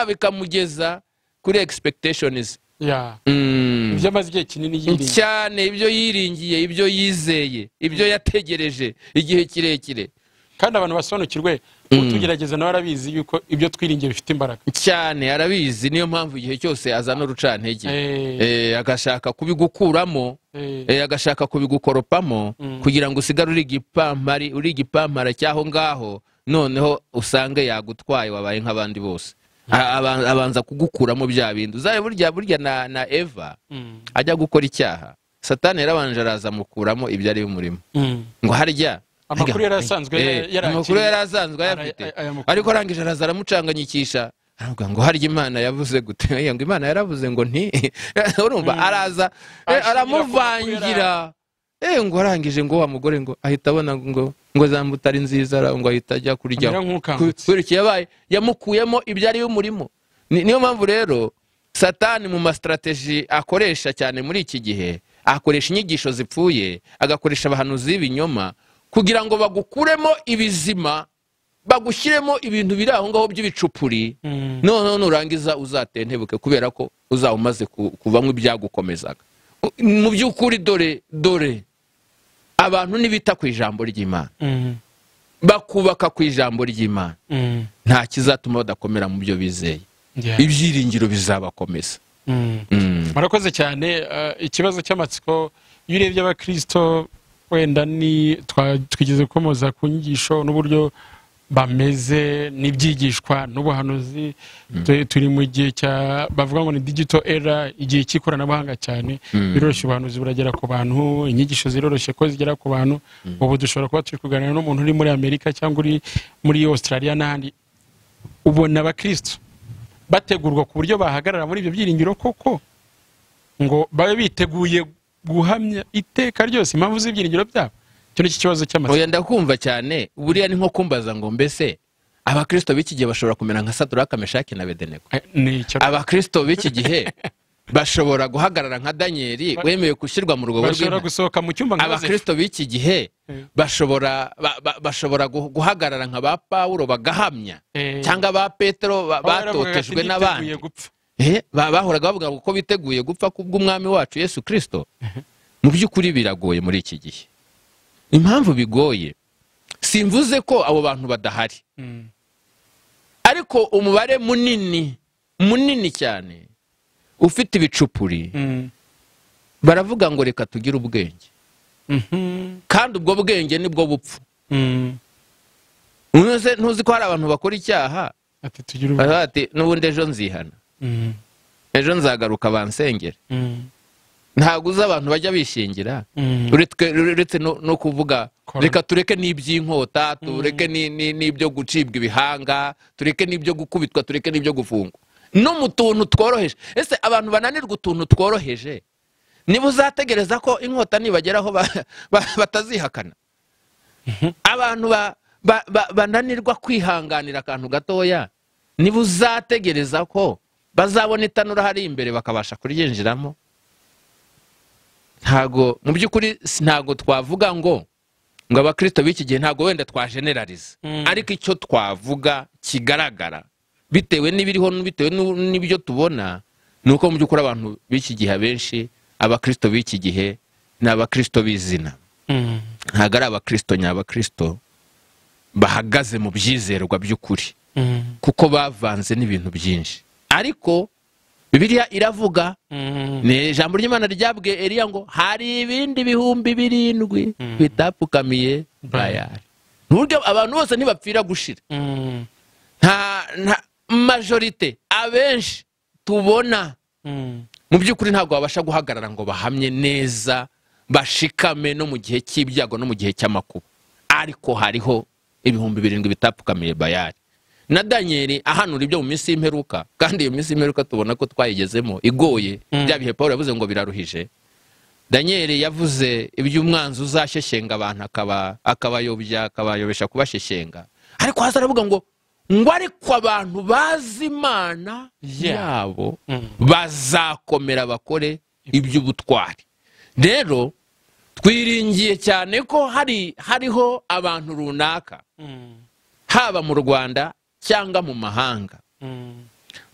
Speaker 1: bikamugeza kuri expectations
Speaker 2: Yeah.
Speaker 1: Mm.
Speaker 2: ibyo amaze igihe kinini yirinda
Speaker 1: cyane ibyo yiringiye ibyo yizeye ibyo yategereje igihe kirekire
Speaker 2: kandi abantu basobanukirwe utugerageza nawe arabizi yuko ibyo twiringiye bifite imbaraga
Speaker 1: cyane arabizi niyo mpamvu igihe cyose azana urucantege
Speaker 2: Eh.
Speaker 1: Eh, agashaka kubigukuramo
Speaker 2: Eh.
Speaker 1: eh, agashaka kubigukoropamo
Speaker 2: Mm.
Speaker 1: kugira ngo usigare uri igipampari uri igipampara cy'aho ngaho noneho usange yagutwaye wabaye nk'abandi bose A- aba- abanza kugukuramo bya bindi uzabe burya burya na, na eva
Speaker 2: Mm.
Speaker 1: ajya gukora icyaha satani yarabanje araza amukuramo ibyo ari umurimo
Speaker 2: Mm.
Speaker 1: ngo harya harya-
Speaker 2: Amakuru yari asanzwe
Speaker 1: Eh,
Speaker 2: yari- yari
Speaker 1: amakuru
Speaker 2: akiri-
Speaker 1: yari asanzwe ayafite
Speaker 2: Ara- aya makuru.
Speaker 1: ariko arangije araza aramucanganyikisha aravuga ngo harya imana yavuze gute Oya, ngo imana yaravuze ngo nti urumva araza eh,
Speaker 2: Ashingira
Speaker 1: aramuvangira eh ngo arangije ngo wa mugore ngo ahita abona ngo ngo zambutari nziza ara- ngo ahita ajya kurya
Speaker 2: Amera nk'ukangutse.
Speaker 1: kubera iki yabaye yamukuyemo ibyo ari umurimo Ni- niyo mpamvu rero satani mu masitarateji akoresha cyane muri iki gihe akoresha inyigisho zipfuye agakoresha abahanuzi b'ibinyoma kugira ngo bagukuremo ibizima bagushyiremo ibintu biri aho ngaho by'ibicupuri
Speaker 2: Mm.
Speaker 1: noneho nurangiza uzatentebuke kubera ko uzaba umaze ku- kuvamo ibyagukomezaga U- mu by'ukuri dore dore abantu ntibita ku ijambo ry'imana
Speaker 2: Mm.
Speaker 1: bakubaka ku ijambo ry'imana
Speaker 2: Mm.
Speaker 1: nta kizatuma badakomera mu byo bizeye
Speaker 2: Yeah.
Speaker 1: ibyiringiro bizabakomeza
Speaker 2: Mm.
Speaker 1: Mm.
Speaker 2: murakoze cyane eh, ikibazo cy'amatsiko iyo urebye abakirisito wenda ni twa- twigeze gukomoza ku nyigisho n'uburyo bameze n'ibyigishwa n'ubuhanuzi Tu- turi mu gihe cya bavuga ngo ni digito era igihe cy'ikoranabuhanga cyane biroroshye ubuhanuzi buragera ku bantu inyigisho ziroroshye ko zigera ku bantu ubu dushobora kuba turi kuganira n'umuntu uri muri amerika cyangwa uri muri australia n'ahandi ubona abakristo bategurwa ku buryo bahagarara muri ibyo byiringiro koko ngo babe biteguye guhamya iteka ryose impamvu z'ibyiringiro byabo icyo ni cyo kibazo cy'amatsiko
Speaker 1: oya ndakumva cyane buriya ni nko kumbaza ngo mbese abakirisito b'iki gihe bashobora kumera nka saduraka meshaki na bedenego
Speaker 2: Eh, ni icyo
Speaker 1: abakirisito b'iki gihe bashobora guhagarara nka daniyeli wemewe gushyirwa mu rugobo
Speaker 2: bashobora
Speaker 1: rw'intare
Speaker 2: gusohoka mu cyumba nka Yozefu.
Speaker 1: abakirisito b'iki gihe
Speaker 2: Mm.
Speaker 1: bashobora ba- ba- bashobora gu- guhagarara nka ba pawulo bagahamya
Speaker 2: Eh,
Speaker 1: cyangwa ba petero ba-
Speaker 2: aho yaravugaga ati,
Speaker 1: batotejwe
Speaker 2: "Niteguye
Speaker 1: n'abandi
Speaker 2: gupfa."
Speaker 1: Eh, ba- bahoraga bavuga ngo ko biteguye gupfa kubw'umwami wacu yesu kirisito mu by'ukuri biragoye muri iki gihe impamvu bigoye simvuze ko abo bantu badahari
Speaker 2: Mm.
Speaker 1: ariko umubare munini munini cyane ufite ibicupuri
Speaker 2: Mm.
Speaker 1: baravuga ngo reka tugire ubwenge
Speaker 2: Mhm.
Speaker 1: kandi ubwo bwenge nibwo bupfu
Speaker 2: Mm.
Speaker 1: Ntuze- ntuzi ko hari abantu bakora icyaha
Speaker 2: ati tugire ubu
Speaker 1: baravuga bati n'ubundi ejo nzihana
Speaker 2: Mm.
Speaker 1: ejo nzagaruka bansengera
Speaker 2: Mm.
Speaker 1: ntabwo uzi abantu bajya bishingira
Speaker 2: Mm.
Speaker 1: uretse uretse no no kuvuga
Speaker 2: Corona.
Speaker 1: reka tureke n'iby'inkota tureke ni- ni- n'ibyo gucibwa ibihanga tureke n'ibyo gukubitwa tureke n'ibyo gufungwa no mu tuntu tworoheje ese abantu bananirwa utuntu tworoheje niba uzategereza ko inkota nibageraho ba- ba- batazihakana abantu ba- ba- ba- bananirwa kwihanganira akantu gatoya niba uzategereza ko bazabona itanura hari imbere bakabasha kuryinjiramo ntago mu by'ukuri si- ntago twavuga ngo ngo abakirisito b'iki gihe ntago wenda twajenerariza
Speaker 2: Mm.
Speaker 1: ariko icyo twavuga kigaragara bitewe n'ibiriho bitewe n'u- n'ibyo tubona ni uko mu by'ukuri abantu b'iki gihe abenshi abakirisito b'iki gihe ni abakirisito b'izina
Speaker 2: Mm.
Speaker 1: ntabwo ari abakirisito nyabakirisito bahagaze mu byizerwa by'ukuri
Speaker 2: Mm.
Speaker 1: kuko bavanze n'ibintu byinshi ariko bibiliya iravuga
Speaker 2: Mm.
Speaker 1: ni ijambo ry'imana ryabwiye eriya ngo hari ibindi bihumbi birindwi bitapfukamiye bayari ni uburyo abantu bose ntibapfira gushira
Speaker 2: Mm.
Speaker 1: nta nta majorite abenshi tubona
Speaker 2: Mm.
Speaker 1: mu by'ukuri ntabwo babasha guhagarara ngo bahamye neza bashikame no mu gihe cy'ibyago no mu gihe cy'amakuba ariko hariho ibihumbi birindwi bitapfukamiye bayari na daniyeli ahanura ibyo mu minsi y'imperuka kandi iyo minsi y'imperuka tubona ko twayigezemo igoye
Speaker 2: Mm.
Speaker 1: bya bihe paul yavuze ngo biraruhije daniyeli yavuze iby'umwanzi uzasheshyenga abantu akaba- akabayobya akabayobesha kubasheshyenga ariko hasi aravuga ngo ngo ariko abantu bazi imana
Speaker 2: Yeah.
Speaker 1: yabo
Speaker 2: Mm.
Speaker 1: bazakomera bakore iby'ubutwari rero twiringiye cyane ko hari hariho abantu runaka
Speaker 2: Mm.
Speaker 1: haba mu rwanda cyangwa mu mahanga
Speaker 2: Mm.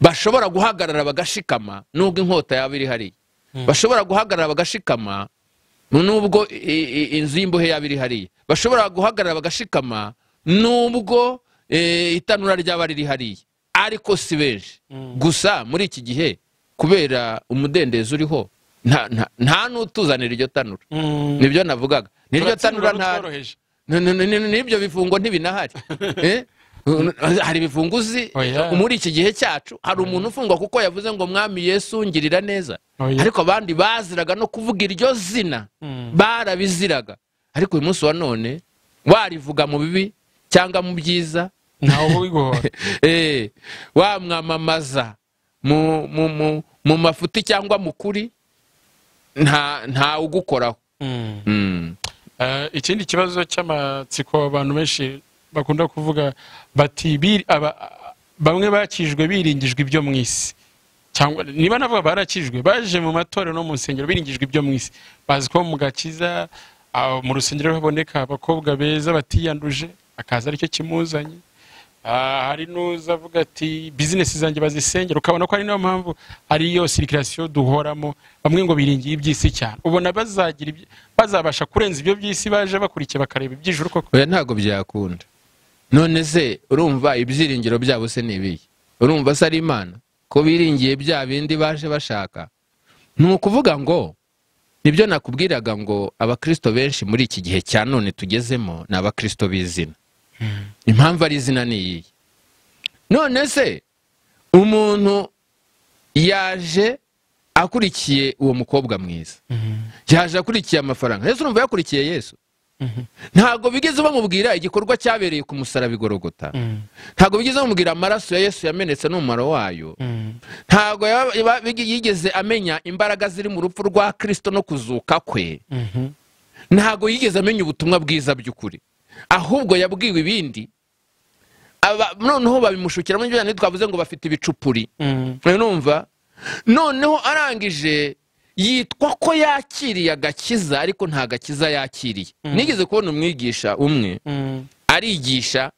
Speaker 1: bashobora guhagarara bagashikama nubwo inkota yaba iri hariya bashobora guhagarara bagashikama nubwo i- i- inzu y'imbohe yaba iri hariya bashobora guhagarara bagashikama nubwo eh, itanura ryaba riri hariya ariko si benshi
Speaker 2: Mm.
Speaker 1: gusa muri iki gihe kubera umudendezo uriho nta- nta- nta n'utuzanira iryo tanura
Speaker 2: Mm.
Speaker 1: nibyo navugaga niryo
Speaker 2: Turatsindwa
Speaker 1: tanura nta
Speaker 2: n'utworoheje.
Speaker 1: Ni- ni- ni- ni- n'ibyo bifungo ntibinahari Eh? hari ibifungo uzi
Speaker 2: Oya.
Speaker 1: muri iki gihe cyacu hari umuntu ufungwa kuko yavuze ngo mwami yesu ngirira neza
Speaker 2: Oya.
Speaker 1: ariko abandi baziraga no kuvuga iryo zina
Speaker 2: Mm.
Speaker 1: barabiziraga ariko uyu munsi wa none warivuga mu bibi cyangwa mu byiza
Speaker 2: ntawe ubigohora
Speaker 1: Eh, wamwamamaza mu, mu, mu, mu mafuti cyangwa mu kuri nta, nta ugukoraho
Speaker 2: Mm.
Speaker 1: mm.
Speaker 2: Eh, ikindi kibazo cy'amatsiko abantu benshi bakunda kuvuga bati "Bi- aba- bamwe bakijwe biringijwe ibyo mu isi cyangwa niba navuga barakijwe baje mu matorero no mu nsengero biringijwe ibyo mu isi bazi ko mu gakiza ah, mu rusengero haboneka abakobwa beza batiyanduje akaza aricyo kimuzanye Ah, hari n'uza avuga ati bizinesi zanjye bazisengera ukabona ko ari niyo mpamvu ariyo sirikirasiyo duhoramo bamwe ngo biringiye iby'isi cyane ubona bazagira ibyo- bazabasha kurenza ibyo by'isi baje bakurikiye bakareba iby'ijuru koko
Speaker 3: oya ntabwo byakunda none se urumva ibyiringiro byabo se ni ibihe urumva se ari imana ko biringiye bya bindi baje bashaka ni ukuvuga ngo nibyo nakubwiraga ngo abakristo benshi muri iki gihe cya none tugezemo ni abakristo b'izina impamvu ari izina ni iyihe none se umuntu yaje akurikiye uwo mukobwa mwiza yaje akurikiye amafaranga yesu urumva yakurikiye yesu ntabwo bigeze bamubwira igikorwa cyabereye ku musaraba igorogota ntabwo bigeze bamubwira amaraso ya yesu yamenetse n'umumaro wayo ntabwo yaba- yaba- yigeze amenya imbaraga ziri mu rupfu rwa kirisito no kuzuka kwe ntabwo yigeze amenya ubutumwa bwiza by'ukuri ahubwo yabwiwe ibindi Aba- noneho babimushukiramo ibyo byane twavuze ngo bafite ibicupuri numva noneho arangije yitwa ko yakiriye agakiza ariko nta gakiza yakiriye nigeze kubona umwigisha umwe arigisha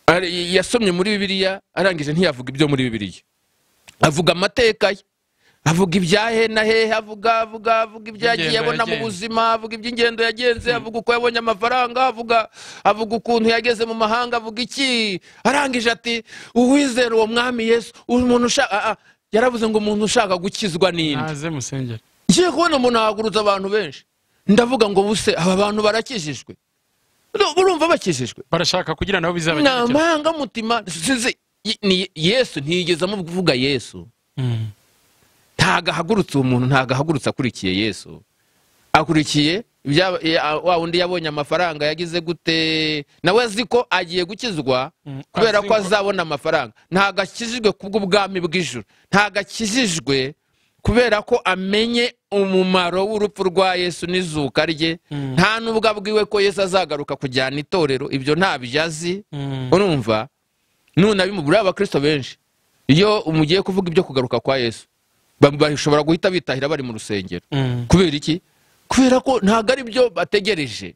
Speaker 3: ari- yasomye muri bibiliya arangije ntiyavuga ibyo muri bibiliya avuga amateka ye avuga ibya hena hehe avuga avuga avuga ibyo yagiye
Speaker 2: Iby'ingendo
Speaker 3: abona mu
Speaker 2: yagenze.
Speaker 3: buzima avuga iby'ingendo yagenze avuga uko yabonye amafaranga avuga avuga ukuntu yageze mu mahanga avuga iki arangije ati uwizera uwo mwami yesu umuntu ushaka ah, ah, yaravuze ngo umuntu ushaka gukizwa n'indi
Speaker 2: naze musengera
Speaker 1: ngiye kubona umuntu ahagurutse abantu benshi ndavuga ngo buse aba bantu barakijijwe No, urumva bakijijwe
Speaker 2: barashaka kugira nabo
Speaker 1: ni
Speaker 2: bizabagerekera
Speaker 1: amarangamutima sinzi y- ni yesu ntiyigeze amuvuga yesu
Speaker 2: Mm.
Speaker 1: ntago ahagurutse uwo muntu ntago ahagurutse akurikiye yesu akurikiye ibya- ya- wa wundi yabonye amafaranga yagize gute nawe azi ko agiye gukizwa
Speaker 2: Mm,
Speaker 1: kubera
Speaker 2: azi
Speaker 1: ko
Speaker 2: ko-
Speaker 1: azabona amafaranga ntago akijijwe kubw'ubwami bw'ijuru ntago akijijwe kubera ko amenye umumaro w'urupfu rwa yesu n'izuka rye
Speaker 2: Mm.
Speaker 1: nta n'ubwo abwiwe ko yesu azagaruka kujyana itorero ibyo ntabyo azi
Speaker 2: Mm.
Speaker 1: urumva nunabimubura abakristo benshi iyo mugiye kuvuga ibyo kugaruka kwa yesu ba- bashobora guhita bitahira bari mu rusengero
Speaker 2: Mm.
Speaker 1: kubera iki kubera ko ntabwo ari byo bategereje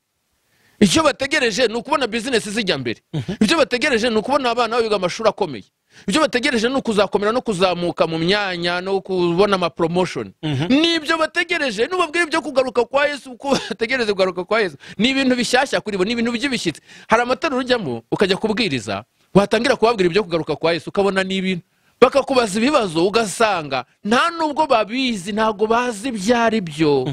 Speaker 1: icyo bategereje ni ukubona bizinesi zijya mbere ibyo bategereje ni ukubona abana biga amashuri akomeye ibyo bategereje ni ukuzakomera no kuzamuka mu myanya no kubona amapromotion ni ibyo bategereje nubabwire ibyo kugaruka kwa yesu uko bategereje kugaruka kwa yesu ni ibintu bishyashya kuri bo ni ibintu by'ibishyitsi hari amatorero ujyamo ukajya kubwiriza watangira kubabwira ibyo kugaruka kwa yesu ukabona ni ibintu bakakubaza ibibazo ugasanga nta nubwo babizi ntabwo bazi ibyo ari byo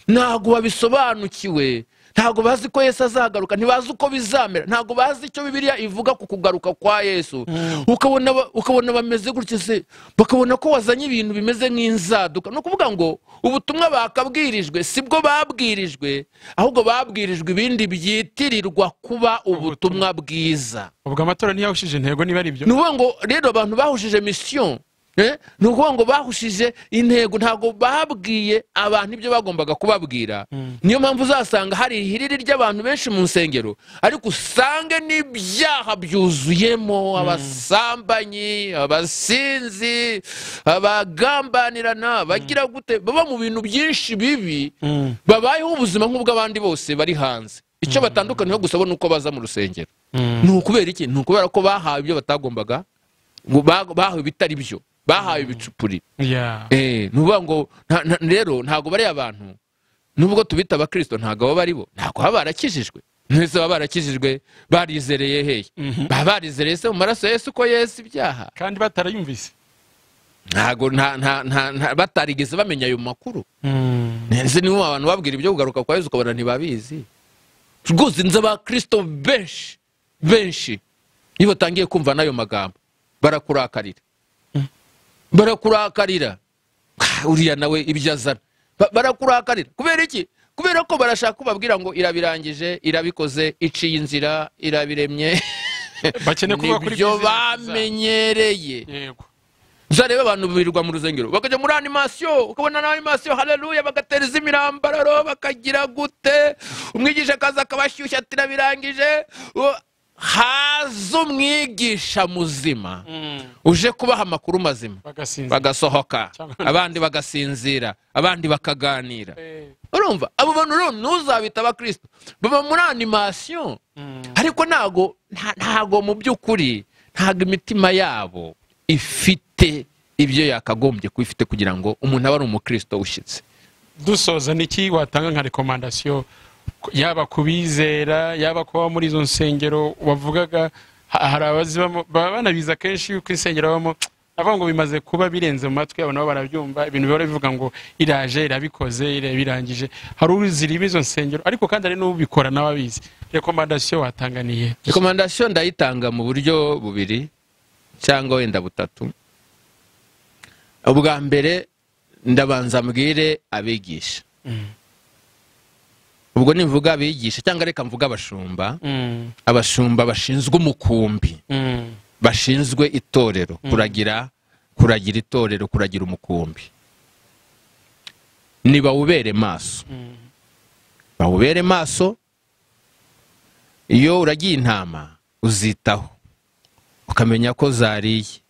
Speaker 1: ntabwo babisobanukiwe ntabwo bazi ko yesu azagaruka ntibazi uko bizamera ntabwo bazi icyo bibiliya ivuga ku kugaruka kwa yesu ukabona ba- ukabona bameze gutya se bakabona ko wazanye ibintu bimeze nk'inzaduka ni ukuvuga ngo ubutumwa bakabwirijwe si bwo babwirijwe ahubwo babwirijwe ibindi byitirirwa kuba ubutumwa bwiza
Speaker 2: ubwo amatora ntiyahushije intego niba ari ibyo
Speaker 1: ni ukuvuga ngo rero abantu bahushije misiyo eh, ni ukuvuga ngo bahushije intego ntabwo babwiye abantu ibyo bagombaga kubabwira niyo mpamvu uzasanga hari ihiriri ry'abantu benshi mu nsengero ariko usange n'ibyaha byuzuyemo abasambanyi abasinzi abagambanirana bagira gute baba mu bintu byinshi bibi
Speaker 2: Mm.
Speaker 1: babayeho ubuzima nk'ubw'abandi bose bari hanze icyo batandukaniyeho gusa bo ni uko baza mu rusengero
Speaker 2: Mm.
Speaker 1: ni ukubera iki ni ukubera ko bahawe ibyo batagombaga ngo ba- bahawe ibitari byo bahawe ibicupuri
Speaker 2: Yeah.
Speaker 1: Eh, ni ukuvuga ngo nta- nta- rero ntabwo bariya bantu nubwo tubita abakirisito ntabwo baba ari bo ntabwo baba barakijijwe mwese baba barakijijwe barizereye hehe baba barizereye se mu maraso ya yesu ko yesu ibyaha
Speaker 2: kandi batarayumvise
Speaker 1: ntabwo nta- nta- nta- nta- batarigeze bamenya ayo makuru nzi niba abantu babwira ibyo kugaruka kwa yesu ukabona ntibabizi rwose nzi abakirisito benshi benshi iyo batangiye kumva n'ayo magambo barakurakarira barakurakarira Ah, uriya nawe ibyo azana Ba- barakurakarira kubera iki kubera ko barashaka kubabwira ngo irabirangije irabikoze iciye inzira irabiremye
Speaker 2: bakeneye kuvuga kuri
Speaker 1: nibyo
Speaker 2: bizinesi zabo.
Speaker 1: bamenyereye
Speaker 2: yego
Speaker 1: uzarebe abantu birirwa mu rusengero bakajya muri animasiyo ukabona na animasiyo haleluya bagatereza imirambararo bakagira gute umwigisha akaza akabashyushya ati birangije
Speaker 4: haza umwigisha muzima uje kubaha amakuru mazima
Speaker 2: bagasinzira
Speaker 4: bagasohoka
Speaker 2: Cyangwa-
Speaker 4: abandi bagasinzira abandi bakaganira
Speaker 2: Eh,
Speaker 4: urumva abo bantu rero ntuzabita abakristo baba muri animasiyo ariko ntago nta- ntago mu by'ukuri ntago imitima yabo ifite ibyo yakagombye kuba ifite kugira ngo umuntu abe ari umukristo ushyitse
Speaker 2: dusoza niki watanga nka rekomandasiyo ku- yaba ku bizera yaba kuba muri izo nsengero wavugaga ha- hari abazibamo baba banabiza kenshi yuko insengero babamo avuga ngo bimaze kuba birenze mu matwi yabo nabo barabyumva ibintu bihora bivuga ngo iraje irabikoze ira- birangije hari uzirimo izo nsengero ariko kandi hari n'ubikora nawe abizi rekomandasiyo watanganiye
Speaker 4: rekomandasiyo
Speaker 1: ndayitanga mu buryo bubiri cyangwa wenda butatu ubwa mbere ndabanza mbwire abigisha ubwo nivuga abigisha cyangwa reka mvuga abashumba abashumba bashinzwe umukumbi bashinzwe itorero kuragira kuragira itorero kuragira umukumbi nibawubere maso bawubere maso iyo uragiye intama uzitaho ukamenya ko zariye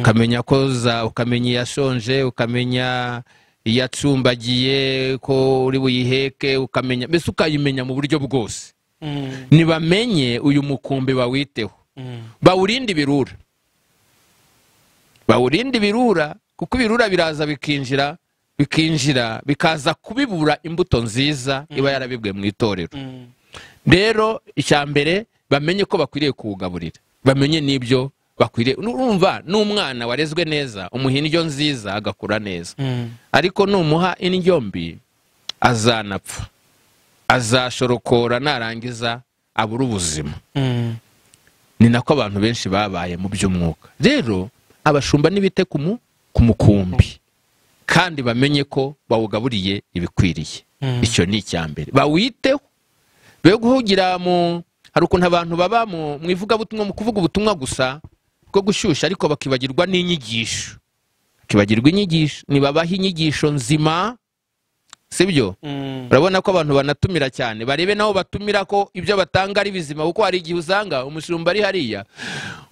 Speaker 1: ukamenya ko za ukamenya iyashonje ukamenya iyacumbagiye ko uri buyiheke ukamenya mbese ukayimenya mu buryo bwose nibamenye uyu mukumbi bawiteho bawurinde ibirura bawurinde ibirura kuko ibirura biraza bikinjira bikinjira bikaza kubibura imbuto nziza iba yarabibwe mu itorero rero icya mbere bamenye ko bakwiriye kuwugaburira bamenye n'ibyo bakwiriye urumva n'umwana warezwe neza umuha indyo nziza agakura neza ariko numuha indyo mbi azanapfa azashorokora narangiza abura ubuzima ni nako abantu benshi babaye mu by'umwuka rero abashumba nibite ku mu- ku mukumbi kandi bamenye ko bawugaburiye ibikwiriye icyo ni icya mbere bawiteho be guhugira mu hari ukuntu abantu baba mu mu ivugabutumwa mu kuvuga ubutumwa gusa bwo gushyushya ariko bakibagirwa n'inyigisho bakibagirwa inyigisho ntibabaha inyigisho nzima sibyo urabona ko abantu banatumira cyane barebe nabo batumira ko ibyo batanga ari bizima kuko hari igihe usanga umushumba ari hariya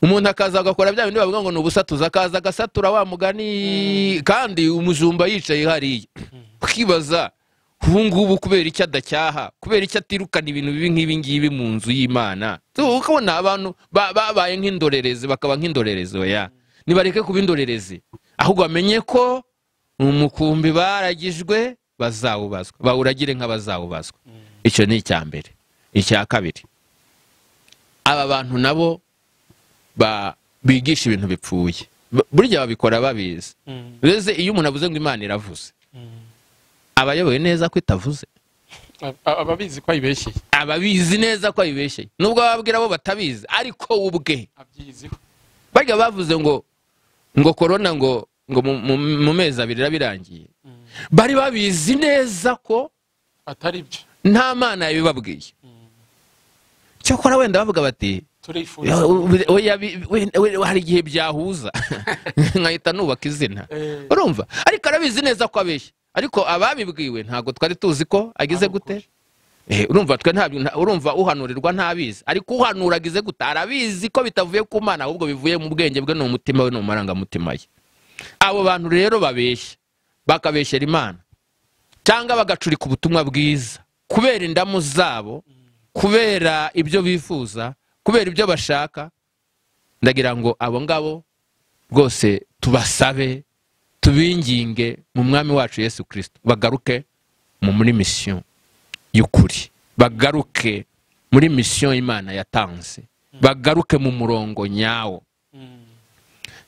Speaker 1: umuntu akaza agakora bya bindi bavuga ngo ni ubusatuza akaza agasatura wa mugani kandi umujumba yicaye hariya ukibaza ubu ngubu kubera icyo adacyaha kubera icyo atirukana ibintu bibi nk'ibi ngibi mu nzu y'imana Tu, ukabona abantu ba- babaye nk'indorerezi bakaba nk'indorerezi oya nibareke kuba indorerezi ahubwo bamenye ko umukumbi baragijwe bazawubazwa bawuragire nk'abazawubazwa icyo ni icya mbere icya kabiri aba bantu nabo ba- bigisha ibintu bipfuye Bu- burya babikora babizi uretse iyo umuntu avuze ngo imana iravuze aba ayoboye neza ko itavuze
Speaker 2: ababizi ko ayibeshye
Speaker 1: aba abizi neza ko ayibeshye nubwo bababwira bo batabizi ariko we ubwe
Speaker 2: abyiziho
Speaker 1: barya bavuze ngo ngo korona ngo ngo mu- mu- mu mezi abiri iraba irangiye bari babizi neza ko
Speaker 2: atari byo
Speaker 1: nta mana yabibabwiye cyakora wenda bavuga bati
Speaker 2: turifuza
Speaker 1: "Oya, oya, bi- we- we- hari igihe byahuza nkahita nubaka izina
Speaker 2: Eh.
Speaker 1: urumva ariko arabizi neza ko abeshya ariko ababibwiwe ntabwo twari tuzi ko agize
Speaker 2: Ari
Speaker 1: gute Eh, urumva twe ntabyo nta- urumva uhanurirwa ntabizi ariko uhanura agize gute arabizi ko bitavuye ku mana ahubwo bivuye mu bwenge bwe ni umutima we ni amarangamutima ye abo bantu rero babeshya bakabeshyera imana cyangwa bagacurika ubutumwa bwiza kubera indamu zabo kubera ibyo bifuza kubera ibyo bashaka ndagira ngo abo ngabo rwose tubasabe tubinginge mu mwami wacu yesu kirisito bagaruke mu muri misiyo y'ukuri bagaruke muri misiyo imana yatanze bagaruke mu murongo nyawo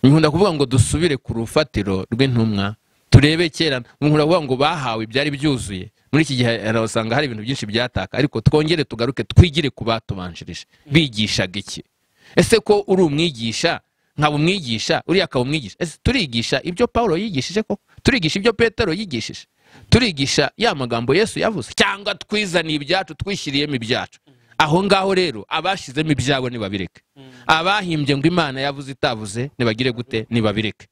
Speaker 1: nkunda kuvuga ngo dusubire ku rufatiro rw'intumwa turebe kera nkunda kuvuga ngo bahawe byari byuzuye muri iki gihe usanga hari ibintu byinshi byataka ariko twongere tugaruke twigire ku batubanjirije bigishaga iki ese ko uri umwigisha nkaba umwigisha uriya akaba umwigisha ese turigisha ibyo pawulo yigishije koko turigisha ibyo petero yigishije turigisha ya magambo yesu yavuze cyangwa twizaniye ibyacu twishyiriyemo ibyacu aho ngaho rero abashyizemo ibyabo ntibabireke abahimbye ngo imana yavuze itavuze ntibagire gute ntibabireke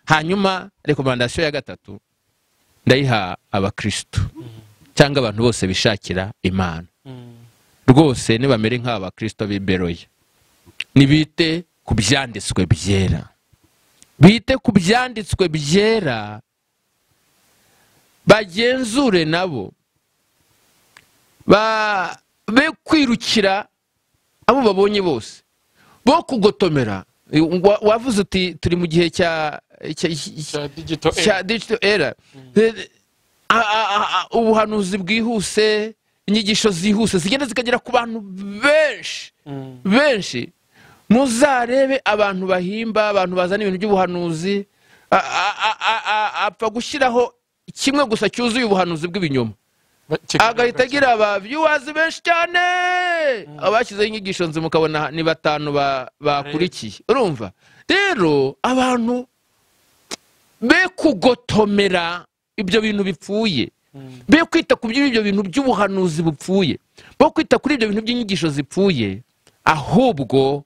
Speaker 1: hanyuma rekomandasiyo ya gatatu ndayiha abakirisitu cyangwa abantu bose bishakira imana rwose nibamere nk'aba bakristo b'imberoye nibite
Speaker 3: ku byanditswe byera
Speaker 1: bite ku byanditswe byera bagenzure nabo Ba- be kwirukira abo babonye bose bo kugotomera Wa- wavuze uti turi mu gihe cya cya-
Speaker 2: cya digito
Speaker 1: cya digital era Eh, a- a- a- a- ubuhanuzi bwihuse inyigisho zihuse zigenda zikagera ku bantu benshi benshi muzarebe abantu bahimba abantu bazana ibintu by'ubuhanuzi A- a- a- a- a- apfa gushyiraho kimwe gusa cyuzuye ubuhanuzi bw'ibinyoma agahita agira aba viewers benshi cyane abashyizeho inyigisho nzi mukabona ni batanu ba- bakurikiye urumva rero abantu be kugotomera ibyo bintu bipfuye be kwita ku by'ibyo bintu by'ubuhanuzi bupfuye bo kwita kuri ibyo bintu by'inyigisho zipfuye ahubwo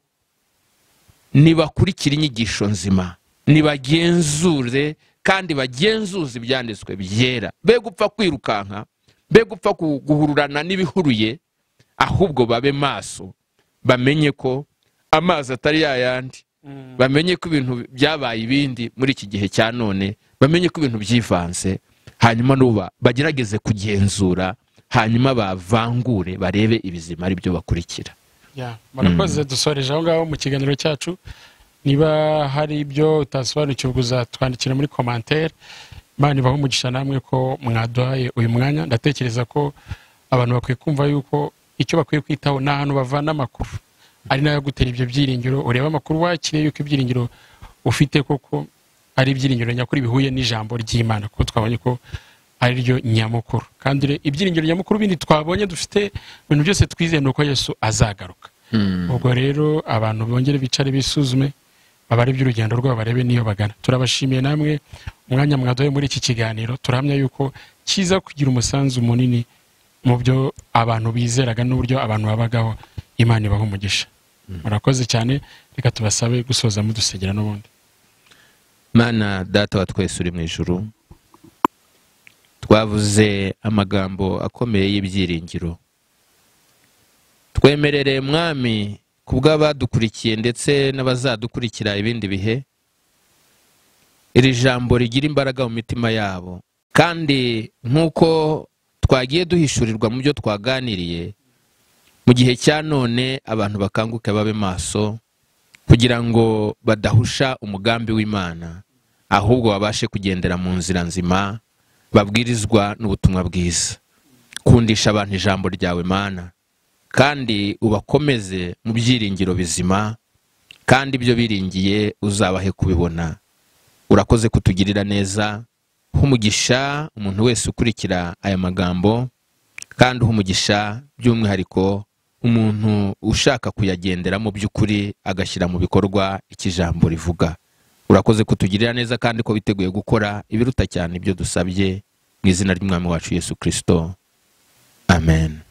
Speaker 1: nibakurikire inyigisho nzima nibagenzure kandi bagenzuze ibyanditswe byera be gupfa kwirukanka be gupfa ku- guhururana n'ibihuruye ahubwo babe maso bamenye ko amazi atari yayandi bamenye ko ibintu byabaye ibindi muri iki gihe cya none bamenye ko ibintu byivanze hanyuma nuba bagerageze kugenzura hanyuma bavangure barebe ibizima ari byo bakurikira
Speaker 2: Ya, murakoze dusoreje aho ngaho mu kiganiro cyacu niba hari ibyo utasobanukirwa uzatwandikira muri komantere imana ibaho umugisha namwe ko mwaduhaye uyu mwanya ndatekereza ko abantu bakwiye kumva yuko icyo bakwiye kwitaho ni ahantu bavana amakuru ari nayo agutera ibyo byiringiro ureba amakuru wakiriye yuko ibyiringiro ufite koko ari ibyiringiro nyakuri bihuye n'ijambo ry'imana kuko twabonye ko ariryo nyamukuru kandi re- ibyiringiro nyamukuru bindi twabonye dufite ibintu byose twizeye ni uko yesu azagaruka ubwo rero abantu bongere bicare bisuzume babare iby'urugendo rwabo barebe n'iyo bagana turabashimiye namwe umwanya mwaduhaye muri iki kiganiro turahamya yuko kiza kugira umusanzu munini mu byo abantu bizeraga n'uburyo abantu babagaho imana ibaha umugisha murakoze cyane reka tubasabe gusoza mudusegera n'ubundi
Speaker 3: mana data wa twese uri mu ijuru twavuze amagambo akomeye y'ibyiringiro twemerere mwami ku bw'abadukurikiye ndetse n'abazadukurikira ibindi bihe iri jambo rigira imbaraga mu mitima yabo kandi nk'uko twagiye duhishurirwa mu byo twaganiriye mu gihe cya none abantu bakanguke babe maso kugira ngo badahusha umugambi w'imana ahubwo babashe kugendera mu nzira nzima babwirizwa n'ubutumwa bwiza kundisha abantu ijambo ryawe mana kandi ubakomeze mu byiringiro bizima kandi ibyo biringiye uzabahe kubibona urakoze kutugirira neza humugisha umuntu wese ukurikira aya magambo kandi humugisha by'umwihariko umuntu ushaka kuyagenderamo by'ukuri agashyira mu bikorwa icyo ijambo rivuga urakoze kutugirira neza kandi ko biteguye gukora ibiruta cyane ibyo dusabye mu izina ry'umwami wacu yesu kirisito amen